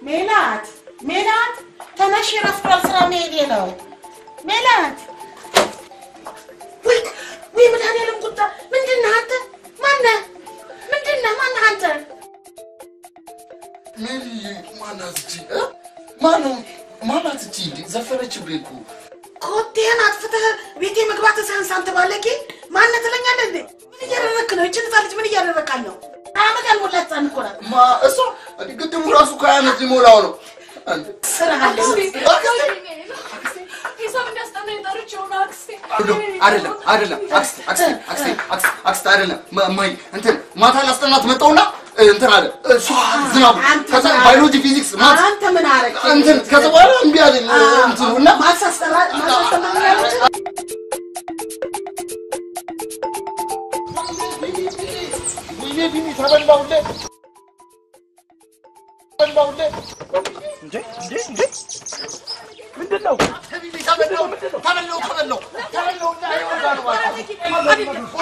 ሜላት ሜላት፣ ተነሽ፣ ረፍዷል፣ ስራ መሄዴ ነው። ሜላት፣ ወይ ወይ፣ መድኃኒዓለም ቁጣ! ምንድን ነህ አንተ? ማነህ? ምንድን ነህ? ማነህ አንተ? ሜሪ ማናት እቺ? እ? ማነው ማናት እቺ? እንዴ ዘፈነችብኝ እኮ። ኮቴህን አጥፍተህ ቤቴ መግባት ሳያንስ አንተ ባለጌ ማነህ ትለኛለህ እንዴ? ምን እያደረግክ ነው? ይችን ህፃን ልጅ ምን እያደረግካት ነው? አመት ያልሞላ ህፃን እኮ ናት። ማ እሷ እንዴ ግድቡ ራሱ ከሀያ ዓመት ሊሞላው ነው። አንተ ስራህ አለ። ሂሳብ እንዲያስጠናኝ ጠርቼው ነው አክስቴ። አይደለም አይደለም፣ አክስቴ አክስቴ አክስቴ አክስቴ አክስቴ አይደለም። ማ- ማይ እንትን ማታ ላስጠናት መጣውና እንትን አለ እሷ ዝናቡ ከዛ ባዮሎጂ ፊዚክስ ማት አንተ ምን አረግ እንትን ከዛ በኋላ እምቢ አለኝ እንትኑ እና ማሳስተራ ማሳስተማ ያለች ወይኔ ቢኒ ተበላሁልህ ተበላሁልህ እንዴ እንዴ እንዴ ምንድን ነው? ቢኒ ተበላሁ ተበላሁ ተበላሁ ተበላሁ እና ይወጋ ነው ማለት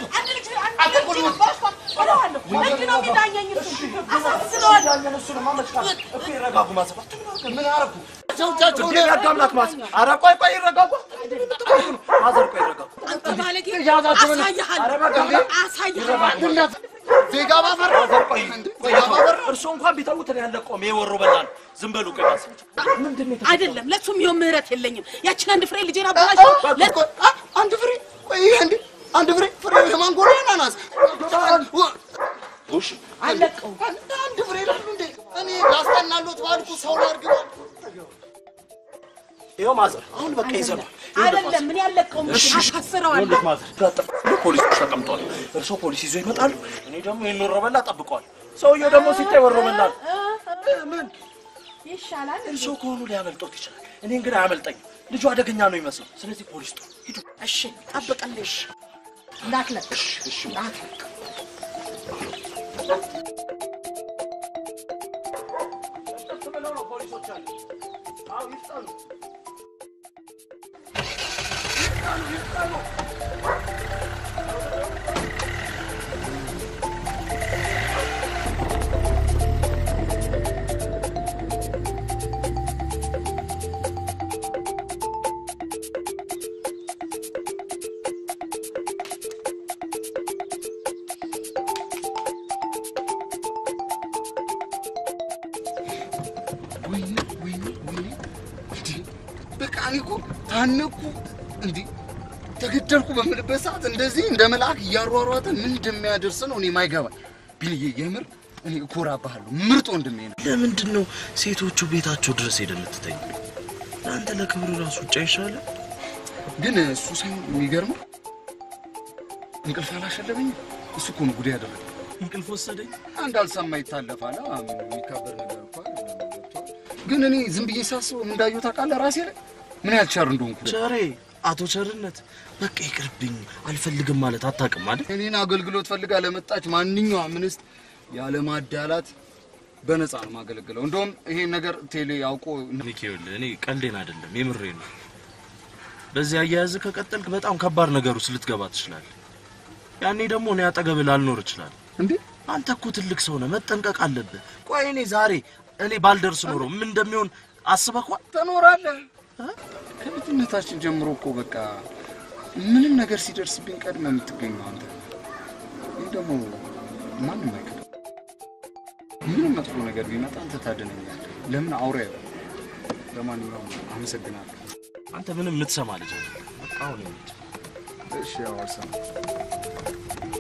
ይረጋጉ ማዘባ ምን አደረኩ? እንዴ ያዳምናት ማዘ ኧረ ቆይ ቆይ ይረጋጉ ማዘር ቆይ ይረጋጉ ዜጋ ባፈራ ማዘር ቆይ ቆይ እርሶ እንኳን ቢተዉት እኔ ያለቀውም ይሄ ወሮ በላ ነው ዝም በሉ ቆይ ማዘር አይደለም ለሱም ይሁን ምህረት የለኝም። ያችን አንድ ፍሬ ልጄን አበላሽው። አንድ ፍሬ ቆይ አንድ አንድ ፍሬ ፍሬ የማንጎ ነው አናናስ ጎሽ አለቀው አንድ ፍሬ ላሉ እንዴ እኔ ላስጠናሎት ባልኩ ሰው ላድርግ ይኸው ማዘር አሁን በቃ ይዘናል አይደለም ምን ያለቀው አሳስረዋለሁ። ይኸውልህ ማዘር ፖሊሶች ተቀምጠዋል እርሶ ፖሊስ ይዞ ይመጣሉ እኔ ደግሞ ይህን ወሮ በላ ጠብቀዋል ሰውየው ደግሞ ሲታይ ወሮ በላ ነው ምን ይሻላል። እርሶ ከሆኑ ሊያመልጦት ይችላል እኔን ግን አያመልጠኝም ልጁ አደገኛ ነው ይመስለው ስለዚህ ፖሊስ ጥሩ ሂዱ እሺ ጠብቀልሽ እንዳትለቅ እንዳትለቅ ወይኔ ወይኔ ወይኔ እንዴ በቃ እኔ እኮ ታነኩ እንዴ ተገደልኩ በምልበት ሰዓት እንደዚህ እንደ መልአክ እያሯሯጠ ምን እንደሚያደርስ ነው እኔ ማይገባ ቢልዬ የምር እኔ እኮራብሃለሁ ምርጥ ወንድሜ ነው ለምንድን ነው ሴቶቹ ቤታቸው ድረስ ሄደ የምትተኝ? ለአንተ ለክብሩ ራሱ ውጭ አይሻልም? ግን እሱ ሳይሆን የሚገርመው እንቅልፍ አላሸለበኝም እሱ እኮ ነው ጉዳይ ያደረገ እንቅልፍ ወሰደኝ። አንድ አልሰማ ይታለፋል አ፣ ምን የሚካበር ነገር እኮ አይደለም ገብቶሃል? ግን እኔ ዝም ብዬ ሳስበው እንዳየሁ ታውቃለህ ራሴ ላይ ምን ያህል ቸር እንደሆንኩ ቸሬ አቶ ቸርነት በቃ ይቅርብኝ አልፈልግም ማለት አታውቅም አይደል? እኔን አገልግሎት ፈልጋ ለመጣች ማንኛውም እንስት ያለ ማዳላት በነፃ ነው ማገለግለው። እንደውም ይሄን ነገር ቴሌ አውቆ ሚኪ ይኸውልህ እኔ ቀልዴን አይደለም የምሬ ነው። በዚህ አያያዝ ከቀጠልክ በጣም ከባድ ነገር ውስጥ ልትገባ ትችላለህ። ያኔ ደግሞ እኔ አጠገብህ ላልኖር እችላለሁ። እንዴ አንተ እኮ ትልቅ ሰው ነህ፣ መጠንቀቅ አለብህ። ቆይ እኔ ዛሬ እኔ ባልደርስ ኖሮ ምን እንደሚሆን አስበኳል? ትኖራለህ። ከልጅነታችን ጀምሮ እኮ በቃ ምንም ነገር ሲደርስብኝ ቀድመ የምትገኘው አንተ። ይህ ደግሞ ማንም አይክድም። ምንም መጥፎ ነገር ቢመጣ አንተ ታድነኛለህ። ለምን አውሬ አይሆንም። ለማንኛውም አመሰግናለሁ። አንተ ምንም የምትሰማ ልጅ አይደለም። በቃ አሁን እንሂድ። እሺ ያው አልሰማም።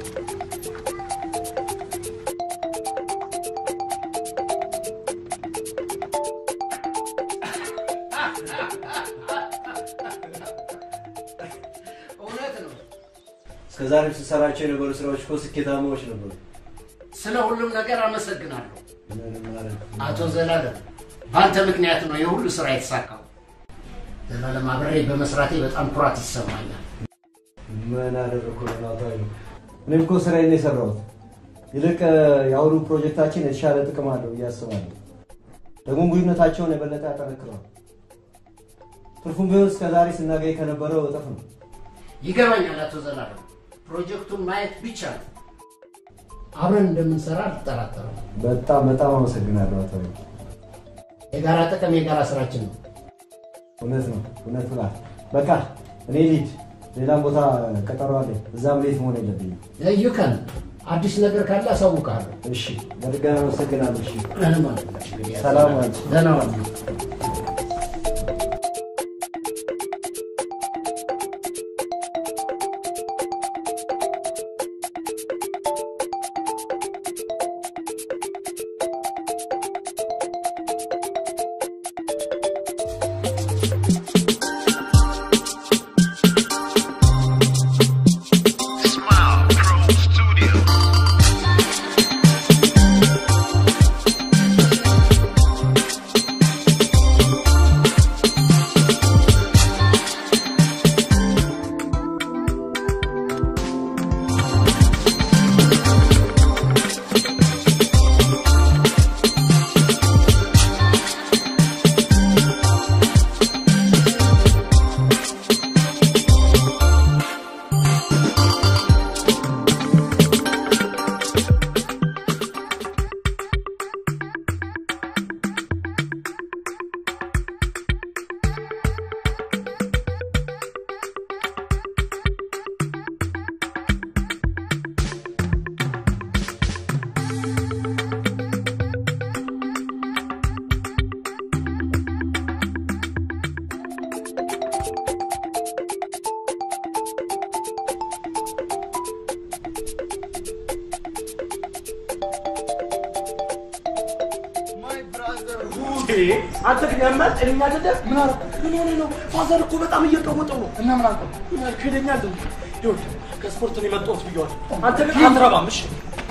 እውነት ነው። እስከ ዛሬ ስሰራቸው የነበሩ ስራዎች እኮ ስኬታማዎች ነበሩ። ስለ ሁሉም ነገር አመሰግናለሁ ምንም ማለት አቶ ዘላለም። በአንተ ምክንያት ነው የሁሉ ስራ የተሳካው። ዘላለም አብሬ በመስራቴ በጣም ኩራት ይሰማኛል። ምን አደረግኩ ለናታዊ ነው። እኔም እኮ ስራዬን ነው የሰራሁት። ይልቅ የአሁኑ ፕሮጀክታችን የተሻለ ጥቅም አለው ብዬ አስባለሁ። ደግሞ ግንኙነታቸውን የበለጠ ያጠነክረዋል። ትርፉም ቢሆን እስከ ዛሬ ስናገኝ ከነበረው እጥፍ ነው። ይገባኛል አቶ ዘላለም። ፕሮጀክቱን ማየት ብቻ ነው። አብረን እንደምንሰራ አልጠራጠርም። በጣም በጣም አመሰግናለሁ አቶ የጋራ ጥቅም የጋራ ስራችን ነው። እውነት ነው፣ እውነት ብላል። በቃ እኔ ልሂድ፣ ሌላም ቦታ ቀጠሮ አለኝ። እዛም ሌት መሆን የለብኝም። ለዩከን አዲስ ነገር ካለ አሳውቅሃለሁ። እሺ፣ በድጋሚ አመሰግናለሁ። እሺ፣ ምንም አይደለም። እንግዲህ ሰላም ዋል። ደህና ዋል። አንተ ግን ያማል ጤነኛ አይደለም። ምን አደረኩ? ምን ሆነ ነው? ፋዘር እኮ በጣም እየቀወጠው ነው። እና ምን አልከው? ምን አልክ? ሄደኛል እንዴ? ይኸውልህ ከስፖርት ነው የመጣሁት ብየዋለሁ። አንተ ግን አትረባም። እሺ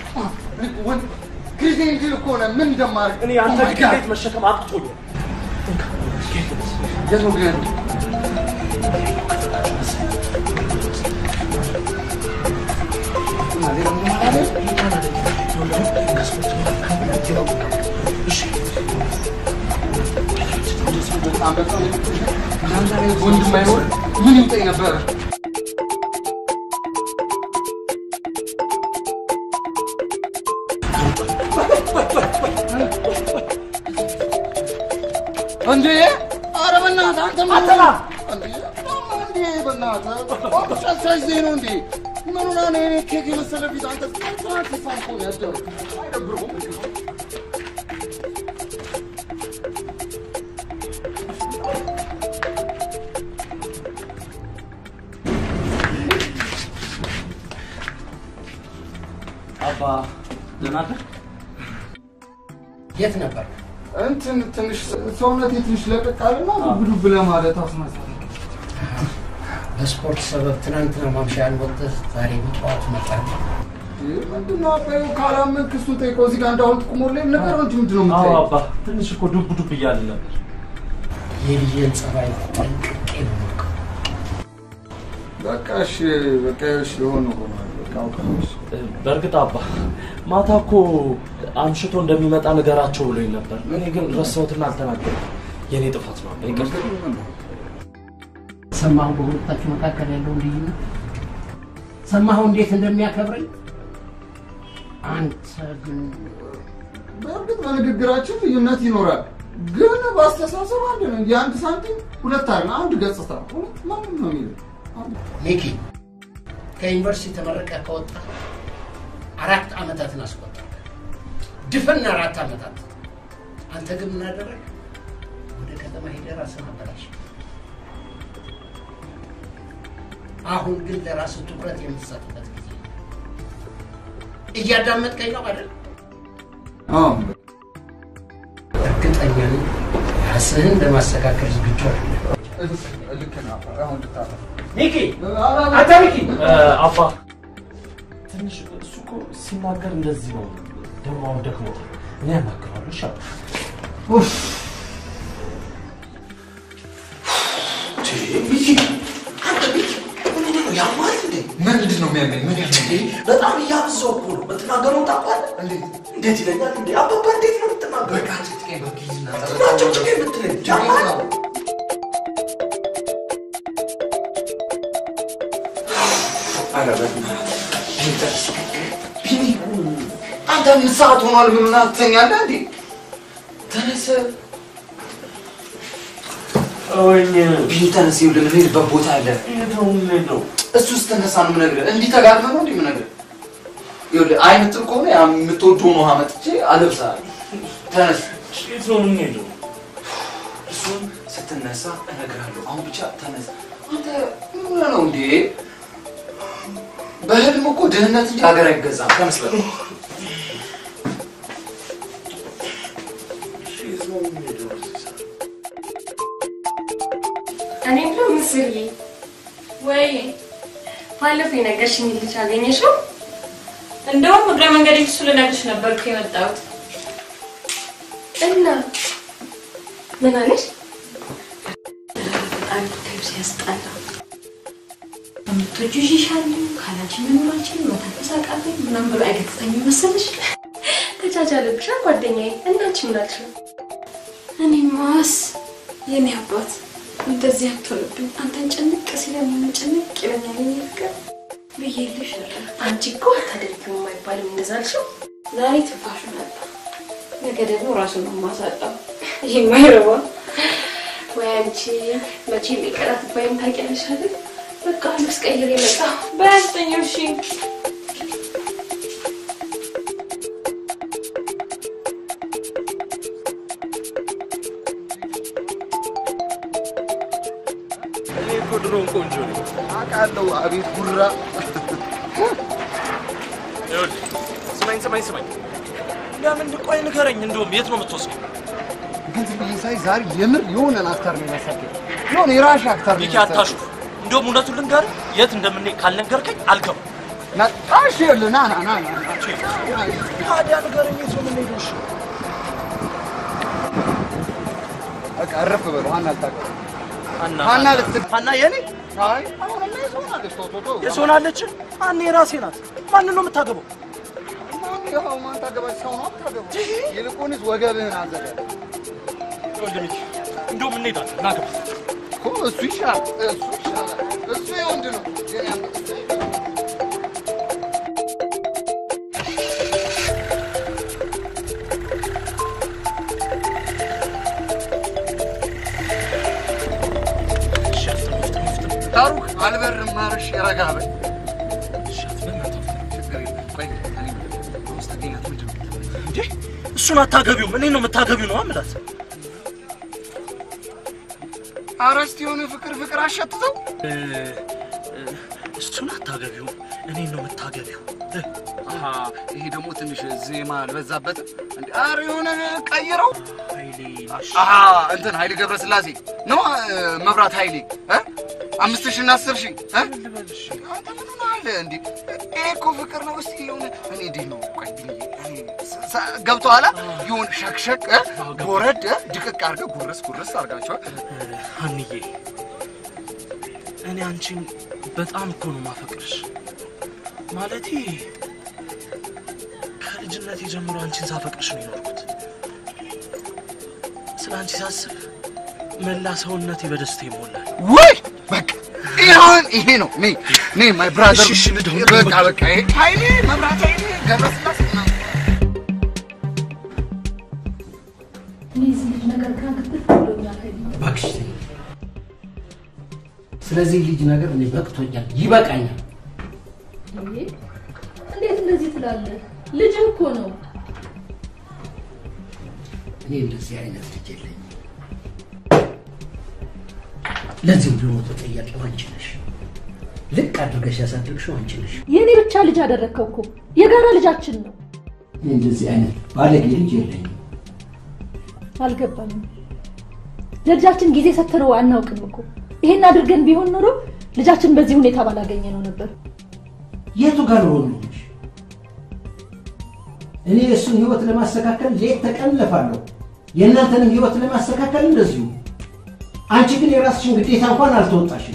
ጊዜ እንጂ እኮ ነው ምን እንደማደርግ እኔ አንተ ግን ቤት መሸከም አቅቶኛል። የት ነው ግን ያለው? ወንድም አይኖር ምን ይውጠኝ ነበር? እንዴ! ኧረ በእናትህ አንተ ምን አተና እንዴ! እንዴ! በእናትህ ጨሳሽ ዜ ነው እንዴ? ምን ሆና ነው የኔ ኬክ የመሰለ ፊት አንተ ትናንት ሲሳም እኮ ነው ያደረው። አይደብርም? አባ ደህና ነህ? የት ነበር? እንትን ትንሽ ሰውነቴ ትንሽ ለቀቅ አለና ዱብ ዱብ ለማለት አስመሰለኝ። በስፖርት ሰበብ ትናንትና ማምሻ ወጥተህ ዛሬ በጠዋት መጣህ። ምንድን ነው አባዬ ካላመንክ እሱን ጠይቀው። እዚህ ጋር እንዳሁን ጥቁሞልኝ ንገረው እንጂ ምንድን ነው አዎ የምታየው? አባ ትንሽ እኮ ዱብ ዱብ እያለ ነበር። የልጅን ጸባይ ጠንቅቄ ነው የማውቀው። በቃ እሺ፣ በቃ እሺ፣ የሆነ ሆኗል። በቃ አውቃለሁ። እሺ። በእርግጥ አባ ማታ እኮ አምሽቶ እንደሚመጣ ንገራቸው ብሎኝ ነበር። እኔ ግን ረሳሁትና አልተናገርኩም። የእኔ ጥፋት ነው አባ ይቅርታ። ሰማሁ በሁለታችሁ መካከል ያለውን ልዩነት ሰማሁ እንዴት እንደሚያከብረኝ አንተ ግን በእርግጥ በንግግራችን ልዩነት ይኖራል፣ ግን በአስተሳሰብ አንድ ነው። የአንድ ሳንቲም ሁለት አለ፣ አንድ ገጽታ። እውነት ማንም ነው የሚለው ሚኪ ከዩኒቨርሲቲ ተመረቀ ከወጣ አራት ዓመታትን አስቆጠረ። ድፍን አራት ዓመታት። አንተ ግን ምን አደረግ? ወደ ከተማ ሄደህ ራስህን አበላሽ። አሁን ግን ለራስህ ትኩረት የምትሰጥበት ጊዜ ነው። እያዳመጥከኝ ነው አይደል? አዎ፣ እርግጠኛ ነኝ ራስህን ለማስተካከል ዝግጁ አይደለም። ልክ ነህ። አሁን ልታረፍ ሚኪ ኧረ፣ አንተ ሚኪ እ፣ አባ ትንሽ እሱ እኮ ሲናገር እንደዚህ ነው። ደግሞ አሁን ደክሞታል። እኔ ያናግረዋለሁ። እሺ አባ። ምንድን ነው የሚያመኝ? ምን ያመኝ? በጣም እያበዛው እኮ ነው። የምትናገረውን ታውቃለህ? እንዴት? እንዴት ይለኛል እንዴ? አባባ እንዴት ነው የምትናገረው? በቃ ጭቅጭቄን በቃ ይዝና ናቸው ጭቄ የምትለኝ ጭቅጭቄን ነው። ኧረ በእናትህ ቢኒ፣ አንተ ምን ሰዓት ሆኗል? ምን ትተኛለህ እንዴ? ተነስ። ተወኝ። ቢኒ ተነስ፣ ይኸውልህ የምንሄድበት ቦታ አለ። ሄደው ሄደው እሱ ስትነሳ ነው የምነግርህ። እንዲህ ተጋድመህ ነው እንዲህ የምነግርህ። ይኸውልህ አይ የምትል ከሆነ ያ የምትወደውን ውሃ መጥቼ አለብስሃለሁ። ተነስ። የት ነው የምንሄደው? እሱን ስትነሳ እነግርሃለሁ። አሁን ብቻ ተነስ። አንተ ምን ሆነህ ነው እንዴ? በህልም እኮ ድህነት እንጂ ሀገር አይገዛም። ተነስ በል። የት ነው የምንሄደው? እኔ ብሎ ምስርዬ ወይ ባለፈው የነገርሽኝ ልጅ አገኘሽው? እንደውም እግረ መንገድ እሱ ልነግርሽ ነበር እኮ የመጣሁት። እና ምን አለሽ? በጣም ብታዩ ሲያስጠላ ከምትወጂው ይሻል ካላንቺ መኖራችን መተንፈስ አቃተኝ ምናምን ብሎ አይገጽተኝም መሰለሽ? ተቻቻለብሻ ጓደኛዬ። እናንቺ ምን አልሽ? እኔማስ የኔ አባት እንደዚህ አትሆንብኝ። አንተን ጭንቅ ሲለኝ ጭንቅ ይለኛል። የኔ ፍቅር ብዬልሽ ነበር። አንቺ እኮ አታደርጊውም አይባልም። እንደዛ አልሽው። ዛሬ ትንፋሹ መጣ፣ ነገ ደግሞ ራሱን ነው የማሳጣው። ይህ የማይረባ ወይ አንቺ መቼ ሊቀራት ባይም ታውቂያለሽ አይደል? በቃ ልብስ ቀይሬ መጣ በያስተኛው እሺ እኔ እኮ ድሮም ቆንጆ ነኝ። አውቃለሁ። አቤት ጉራ። ይኸውልህ ስማኝ ስማኝ ስማኝ፣ ለምን ቆይ ንገረኝ። እንደውም የት ነው የምትወስደው? ግን ዝም ብዬ ሳይ ዛሬ የምር የሆነን አክተር ነው የመሰለኝ። የሆነ የራሽ አክተር ነው ሚኪ የመሰለኝ። አታሹፍ። እንደውም እውነቱን ልንገርህ፣ የት እንደምንሄድ ካልነገርከኝ አልገባም። ና- እሺ፣ ይኸውልህ ና ና ና ና ና። ታዲያ ንገረኝ፣ የት ነው የምንሄደው? እሺ በቃ እረፍ በሉ። ሀና ልታውቀው ሀና ሀና ልትል ሀና የኔ አይ አሁንማ የሰው ናለች። ተው ተው ተው። የሰው ናለች። ሀና የራሴ ናት። ማንን ነው የምታገባው? ማን ይኸው ማን ታገባች? ሰው ነው አታገባው። ይልቁንስ ወገብህን አዘጋጅ ይኸውልህ ሚኪ፣ እንደውም እንሄዳለን። ና ግባ። እኮ እሱ ይሻላል። እሱ ይሻላል። እሱ የወንድ ነው። የኔ አንበሳ እሺ፣ አፍጥም አፍጥም አፍጥም። ታሩክ አልበርም። ማርሽ ረጋ በል። እሺ፣ በእናትህ አፍጥም። ችግር የለም። ቆይ እኔ ውስጥ አገኛት ምንድን ነው የምትለው? እንዴ እሱን አታገቢውም፣ እኔን ነው የምታገቢው ነው አምላት። ኧረ እስኪ የሆነ ፍቅር ፍቅር አሸትተው እ፣ እ፣ እሱን አታገቢውም፣ እኔን ነው የምታገቢው። እ፣ አሀ፣ ይሄ ደግሞ ትንሽ ዜማ አልበዛበትም? እንዴ? ኧረ የሆነ ቀይረው። ኃይሌ ነሽ። አሀ፣ እንትን ኃይሌ ገብረስላሴ ነው እ፣ መብራት ኃይሌ እ? አምስት ሺህ እና አስር ሺህ እ? ልበልሽ አንተ ምን ሆነሃል እንዴ? ይሄ እኮ ፍቅር ነው። እስኪ የሆነ እኔ እንዴት ነው ቆይ ብዬ እኔ ስ- ስ- ገብቶሃል? ይሁን ሸክሸክ እ? ጎረድ እ? ድቅቅ አድርገህ ጉርስ ጉርስ አድርጋቸዋል። ሀንዬ እኔ አንቺን በጣም እኮ ነው ማፈቅርሽ። ማለቴ ከልጅነት ጀምሮ አንቺን ሳፈቅርሽ ነው የኖርኩት። ስለ አንቺ ሳስብ መላ ሰውነቴ በደስታ ይሞላል። ወይ በቃ ይሁን ይሄ ነው ኔ ኔ ማይ ብራዘር እሺ፣ እሺ፣ ልደውል፣ በቃ ልደውል። በቃ ይሄ ኃይሌ መብራት ኃይሌ ገብረስላሴ ምናምን እነዚህ ልጅ ነገር ግራ ግብት ብሎኛል። እባክሽ ተይኝ። ስለዚህ ልጅ ነገር እኔ በቅቶኛል፣ ይበቃኛል። እንዴ! እንዴት እንደዚህ ትላለህ? ልጅ እኮ ነው። እኔ እንደዚህ አይነት ልጅ የለኝም። ለዚህም ደግሞ ተጠያቂው አንቺ ነሽ። ልቅ አድርገሽ ያሳደግሽው አንቺ ነሽ። የእኔ ብቻ ልጅ አደረግከው እኮ የጋራ ልጃችን ነው። እኔ እንደዚህ አይነት ባለጌ ልጅ የለኝም። አልገባኝም። ለልጃችን ጊዜ ሰጥተነው አናውቅም እኮ። ይሄን አድርገን ቢሆን ኖሮ ልጃችን በዚህ ሁኔታ ባላገኘ ነው ነበር። የቱ ጋር ነው ልጅ? እኔ የእሱን ህይወት ለማስተካከል ሌት ተቀን እለፋለሁ። የእናንተንም ህይወት ለማስተካከል እንደዚሁ። አንቺ ግን የራስሽን ግዴታ እንኳን አልተወጣሽም።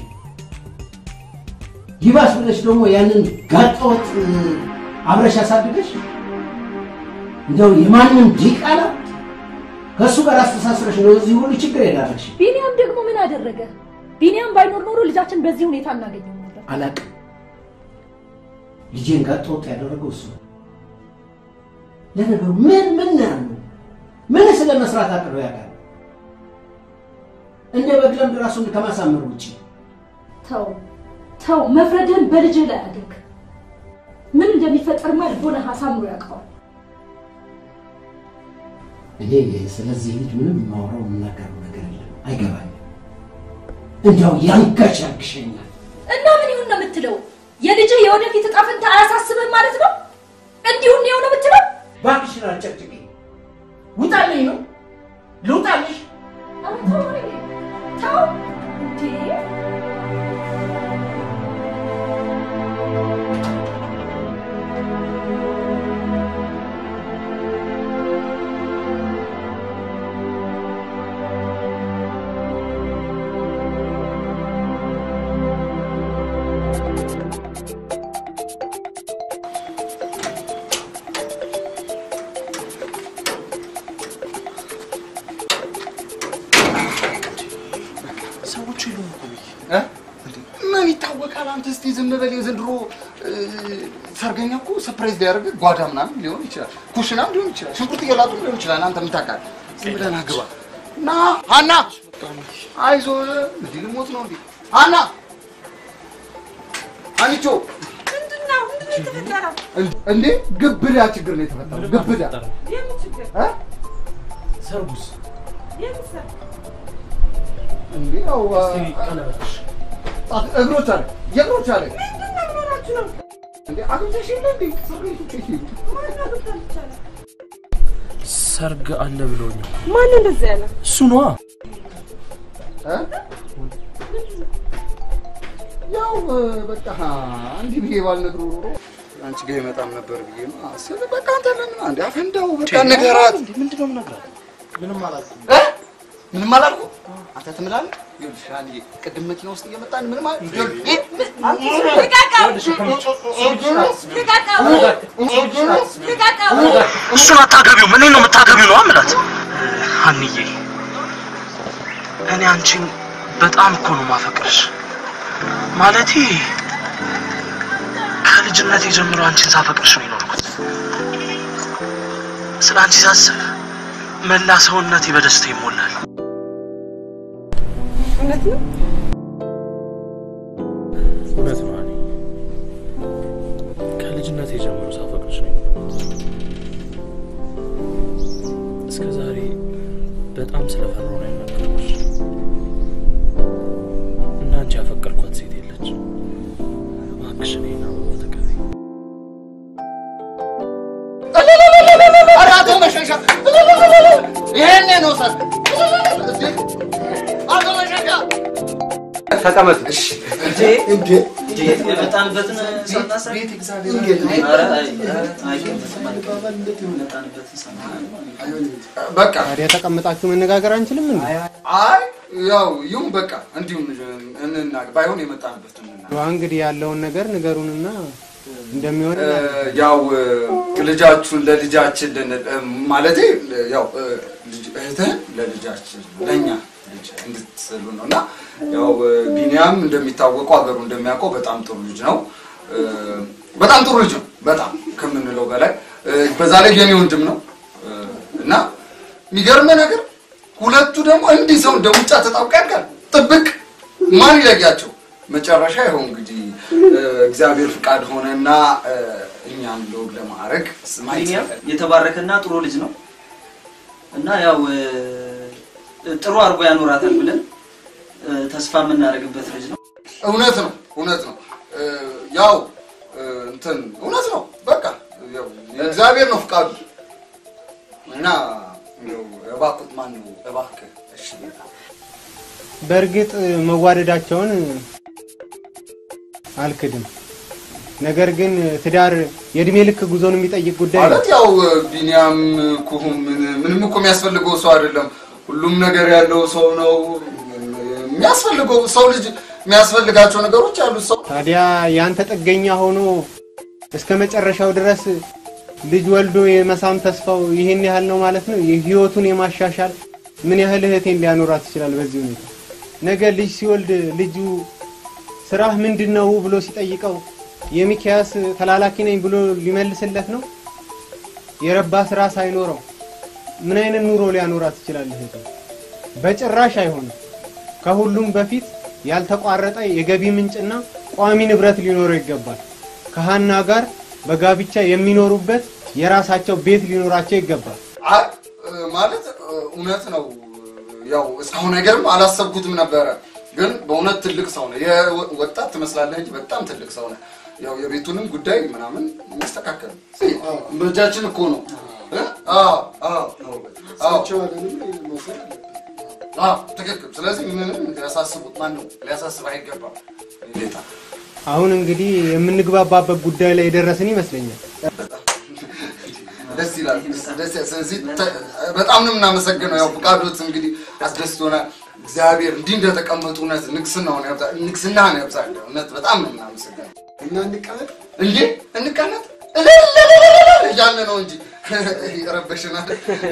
ይባስ ብለሽ ደግሞ ያንን ጋጠወጥ አብረሽ አሳድገሽ እንደው የማንም ዲቃላ ከእሱ ጋር አስተሳስረሽ ነው እዚህ ሁሉ ችግር የዳረግሽ። ቢኒያም ደግሞ ምን አደረገ? ቢኒያም ባይኖር ኖሮ ልጃችን በዚህ ሁኔታ እናገኘው ነበር። አላቅም። ልጄን ጋጠወጥ ያደረገው እሱ ነው። ለነገሩ ምን ምን ነው ያለው? ምን ስለ መስራት አቅዶ ያውቃል? እንደ በግ ለምድ ራሱን ከማሳመር ውጭ ተው ተው፣ መፍረድህን በልጅህ ላይ አድርግ። ምን እንደሚፈጠርማ ልቦናህ አሳምሮ ያውቀዋል። እኔ ስለዚህ ልጅ ምንም የማወራው የምናገረው ነገር የለም፣ አይገባኝም። እንዲያው ያንገሸግሸኛል። እና ምን ይሁን ነው የምትለው? የልጅህ የወደፊት እጣ ፈንታ አያሳስብህም ማለት ነው? እንዲሁ ነው ነው የምትለው? እባክሽን አጨቅጭቂ። ውጣልኝ ነው ልውጣልሽ? ኧረ ተው ተው እንዴ! ሰዎቹ የሉም እኮ ብዬ እ? ምን ይታወቃል? አንተ እስቲ ዝም በል። የዘንድሮ እ፣ ሰርገኛ እኮ ሰርፕራይዝ ሊያደርግ ጓዳ ምናምን ሊሆን ይችላል፣ ኩሽናም ሊሆን ይችላል፣ ሽንኩርት እየላጡ ሊሆን ይችላል። አንተ ምን ታውቃለህ? ዝም ብለህ ና ግባ። ና ሀና፣ አይዞህ። እንዲህ ልሞት ነው እንዴ? ሀና፣ አንቾ እንዴ ግብዳ ችግር ነው የተፈጠረው። ግብዳ እ? ሰርጉስ እንዴ ያው ቀለበትሽ ጣት እግሮች አለ የእግሮች አለ እንዴ አግኝተሽ የለ እንዴ ሰርገኞች የት ሄዱ? ሰርግ አለ ብሎኛል። ማን እንደዚህ ያለ? እሱ ነዋ። እ? ያው በቃ እንዲህ ብዬ ባልነግረው ኖሮ አንቺ ጋር ይመጣም ነበር ብዬ ነው አስብ። በቃ አንተ ለምን አንዴ አፈንዳው በቃ ንገራት። ምንድን ነው የምነግራት? ምንም አላልኩም። እ? ምንም አላልኩም። አንተ ትምላለህ። ይኸውልሽ አንዴ ቅድም መኪና ውስጥ እየመጣን ምንም አል እሱን አታገቢው። ምን ነው የምታገቢው ነው አምላት። ሀንዬ እኔ አንቺን በጣም እኮ ነው ማፈቅርሽ። ማለቴ ከልጅነቴ ጀምሮ አንቺን ሳፈቅርሽ ነው የኖርኩት። ስለ አንቺ ሳስብ መላ ሰውነቴ በደስታ ይሞላል። እውነት ነው? እውነት ነው እኔ ከልጅነቴ ጀምሮ ሳፈቅርሽ ነው የኖርኩት። እስከ ዛሬ በጣም ስለፈራሁ ነው ያናገርኩሽ። እና አንቺ ያፈቀርኳት ሴት የለች። እባክሽ እኔን አበባ ተቀበይኝ። ኧረ አቶ መሸሻ ይሄኔ ነው ሰርግ። አቶ መሸሻ ተቀመጡ። እንዴ የመጣንበትን ሳናስብ ቤት እግዚአብሔር ኧረ አይ፣ አይገባም አይገባም። የመጣንበትን ሳናስብ በቃ ታዲያ ተቀምጣችሁ መነጋገር አንችልም እንዴ? አይ ያው ይሁን በቃ እንዲሁም እንናገር ባይሆን የመጣንበት እንናገር። ዋ እንግዲህ ያለውን ነገር ንገሩንና እንደሚሆን እ፣ ያው እ፣ ልጃችሁን ለልጃችን ልን- እ፣ ማለቴ እ፣ ያው እ፣ ልጅ- እህትህን ለልጃችን ለእኛ ልጅ እንድትስሉ ነው እና ያው እ፣ ቢኒያም እንደሚታወቀው ሀገሩ እንደሚያውቀው በጣም ጥሩ ልጅ ነው። እ፣ በጣም ጥሩ ልጅ ነው፣ በጣም ከምንለው በላይ እ፣ በዛ ላይ የኔ ወንድም ነው እ፣ እና የሚገርምህ ነገር ሁለቱ ደግሞ እንዲህ ሰው እንደ ሙጫ ተጣብቀው ያድጋል። ጥብቅ ማን ይለያቸው? መጨረሻ ይኸው እንግዲህ እ፣ እግዚአብሔር ፍቃድ ሆነና እ፣ እኛም ለወግ ለማዕረግ ስማይ ቢኒያም የተባረከና ጥሩ ልጅ ነው እና ያው እ፣ ጥሩ አድርጎ ያኖራታል ብለን እ፣ ተስፋ የምናደርግበት ልጅ ነው። እውነት ነው እውነት ነው እ፣ ያው እ፣ እንትን እውነት ነው በቃ ያው የእግዚአብሔር ነው ፍቃዱ እና እንደው እባክህ ማን ነው እባክህ እሺ ጌታ በእርግጥ መዋደዳቸውን አልክድም። ነገር ግን ትዳር የእድሜ ልክ ጉዞን የሚጠይቅ ጉዳይ ነው። ማለት ያው ቢኒያም ኩሁም ምን- ምንም እኮ የሚያስፈልገው ሰው አይደለም። ሁሉም ነገር ያለው ሰው ነው። የሚያስፈልገው ሰው ልጅ የሚያስፈልጋቸው ነገሮች ያሉት ሰው ታዲያ ያንተ ጥገኛ ሆኖ እስከ መጨረሻው ድረስ ልጅ ወልዶ የመሳም ተስፋው ይህን ያህል ነው ማለት ነው። ህይወቱን የማሻሻል ምን ያህል እህቴን ሊያኖራት ይችላል? በዚህ ሁኔታ ነገ ልጅ ሲወልድ ልጁ ስራህ ምንድን ነው ብሎ ሲጠይቀው የሚኪያስ ተላላኪ ነኝ ብሎ ሊመልስለት ነው? የረባ ስራ ሳይኖረው ምን አይነት ኑሮ ሊያኖራት ይችላል? እህቴ በጭራሽ አይሆንም። ከሁሉም በፊት ያልተቋረጠ የገቢ ምንጭና ቋሚ ንብረት ሊኖረው ይገባል። ከሀና ጋር በጋብቻ የሚኖሩበት የራሳቸው ቤት ሊኖራቸው ይገባል። አይ ማለት እውነት ነው። ያው እስካሁን ነገርም አላሰብኩትም ነበረ፣ ግን በእውነት ትልቅ ሰው ነው። የወጣት ትመስላለህ እንጂ በጣም ትልቅ ሰው ነው። ያው የቤቱንም ጉዳይ ምናምን የሚያስተካከል በእጃችን እኮ ነው። እ? አዎ አዎ አዎ አዎ ትክክል። ስለዚህ ምንም ሊያሳስቡት ማን ነው ሊያሳስብ አይገባም። ጌታ አሁን እንግዲህ የምንግባባበት ጉዳይ ላይ የደረስን ይመስለኛል። ደስ ይላል። ደስ ይላል። ስለዚህ ተ- በጣም ነው የምናመሰግነው። ያው ፍቃዶት እንግዲህ አስደስቶናል። እግዚአብሔር እንዲህ እንደተቀመጡ እውነት ንግስናውን ያብዛ ንግስናህን ያብዛል። እውነት በጣም ነው የምናመሰግነው። እና እንቀመጥ እንዴ እንቀመጥ እልልልልልል እያለ ነው እንጂ ረበሽናል።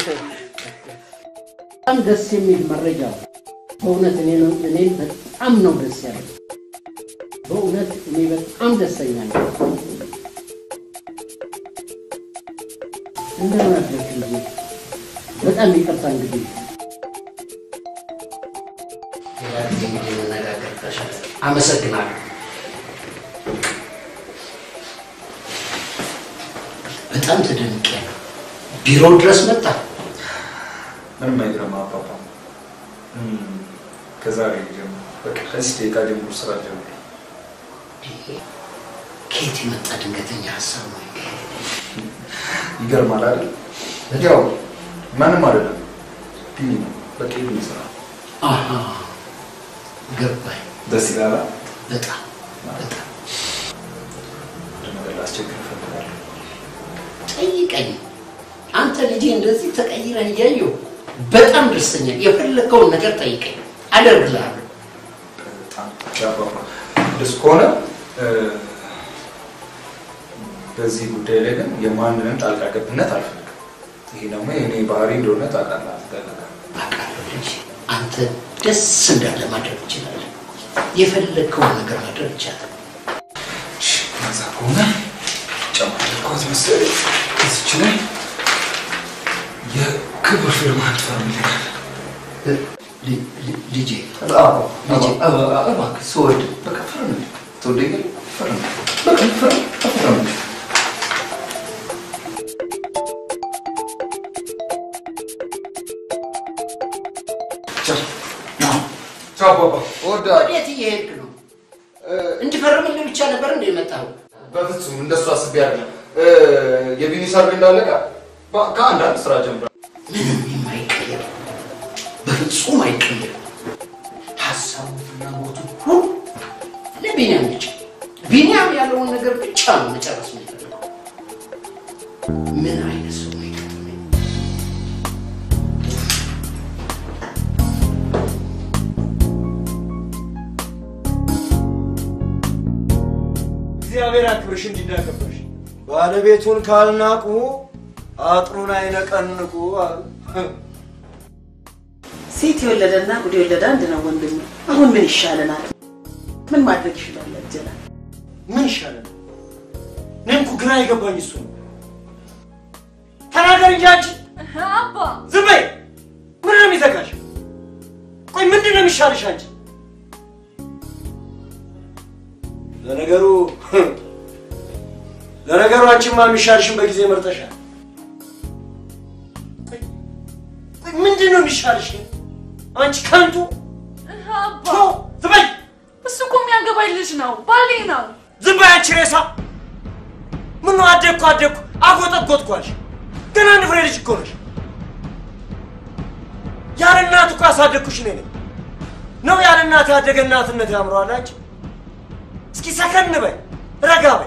በጣም ደስ የሚል መረጃ ነው። በእውነት እኔ ነው እኔን በጣም ነው ደስ ያለኝ። በእውነት እኔ በጣም ደስተኛ ነኝ። እንደምን አደርክ ልጄ? በጣም ይቅርታ እንግዲህ ሌላ ጊዜ እንግዲህ እንነጋገር ተሻለ። አመሰግናለሁ። በጣም ተደንቄያለሁ። ቢሮ ድረስ መጣ። ምንም አይገርም አባባ። ከዛሬ ጀምሮ በቃ ከዚህ ደቂቃ ጀምሮ ስራ ጀምሮ ከየት የመጣ ድንገተኛ ሀሳብ ነው? ይገርማል አይደል? ያው ማንም አይደለም ቢኒ ነው። በቃ ቢኒ ስራ አሃ ገባኝ። ደስ ይላል። በጣም በጣም አንድ ነገር ላስቸግር እፈልጋለሁ። ጠይቀኝ። አንተ ልጄ እንደዚህ ተቀይረህ እያየሁ በጣም ደስተኛ ነኝ። የፈለከውን ነገር ጠይቀኝ፣ አደርግልሃለሁ። በጣም ያባባ እንደሱ ከሆነ እ፣ በዚህ ጉዳይ ላይ ግን የማንንም ጣልቃ ገብነት አልፈልግም። ይሄ ደግሞ የእኔ ባህሪ እንደሆነ ታውቃለህ። አትጠልቅም። አውቃለሁ ልጄ፣ አንተ ደስ እንዳለ ማድረግ ትችላለህ። የፈለግከውን ነገር ማድረግ ይቻላል። ከዛ ከሆነ ጨማደርኳት መሰለኝ እዚች ላይ የክብር ፊርማ ትፈርምልኛል። ል- ል- ልጄ ልጄ፣ እ- እባክህ ስወድ በቃ ፈርምልኝ። ትወደኛለህ? ፈርምልኝ። በቃ ፈርም ፈርምልኝ። ቻው ቻው አባባ። እወድሃለሁ። ወዴት እየሄድክ ነው? እንድፈርምልህ ብቻ ነበር እንደ የመጣኸው? በፍጹም እንደሱ አስቤ አይደለም። እ፣ የቢኒ ሰርግ እንዳለቀ በ- ከአንዳንድ ስራ ጀምረ ምንም የማይቀየር በፍጹም አይቀየር። ሀሳቡ ፍላጎቱ ሁሉ ለቢንያም ብቻ ቢንያም ያለውን ነገር ብቻ ነው መጨረስ የሚፈልገው። ምን አይነት ሰው ነው የገጠመኝ? እግዚአብሔር አክብርሽ እንዲናከብርሽ ባለቤቱን ካልናቁ አጥሩን አይነቀንቁ አሉ። ሴት የወለደና ጉድ የወለደ አንድ ነው ወንድሜ። አሁን ምን ይሻለናል? ምን ማድረግ ይችላል? ጀላ ምን ይሻላል? እኔም እኮ ግራ የገባኝ እሱ ነው። ተናገር እንጂ አንቺ አባ ዝም በይ። ምን ነው የሚዘጋሽ? ቆይ ምንድን ነው የሚሻልሽ አንቺ? ለነገሩ ለነገሩ አንቺማ የሚሻልሽን በጊዜ መርጠሻል። ቆይ ቆይ ምንድን ነው የሚሻልሽ? አንቺ ከንቱ አባ ቶ ዝም በይ። እሱ እኮ የሚያገባኝ ልጅ ነው፣ ባሌ ነው። ዝም በይ አንቺ ሬሳ። ምን ነው አደግኩ አደግኩ አጎጠጎጥኩ አልሽ? ገና አንድ ፍሬ ልጅ እኮ ነሽ። ያለ እናት እኮ ያሳደግኩሽ እኔ ነኝ። ነው ያለ እናት ያደገ እናትነት ያምረዋል አንቺ? እስኪ ሰከን በይ፣ ረጋ በይ።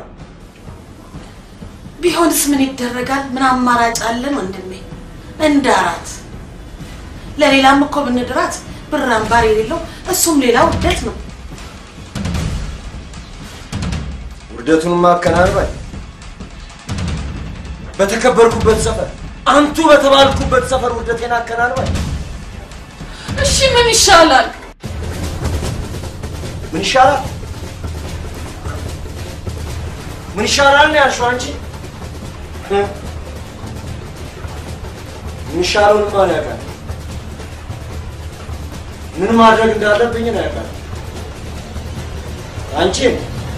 ቢሆንስ ምን ይደረጋል? ምን አማራጭ አለን ወንድሜ? እንደ አራት ለሌላም እኮ ብንድራት ብር አምባር የሌለው እሱም ሌላ ውርደት ነው። ውርደቱን ማከናንባል በተከበርኩበት ሰፈር አንቱ በተባልኩበት ሰፈር ውርደቴን አከናንባል። እሺ ምን ይሻላል? ምን ይሻላል? ምን ይሻላል ነው ያልሽው አንቺ? እ? ምን ይሻለውን ማን ያውቃል? ምን ማድረግ እንዳለብኝ ነው ያውቃል። አንቺም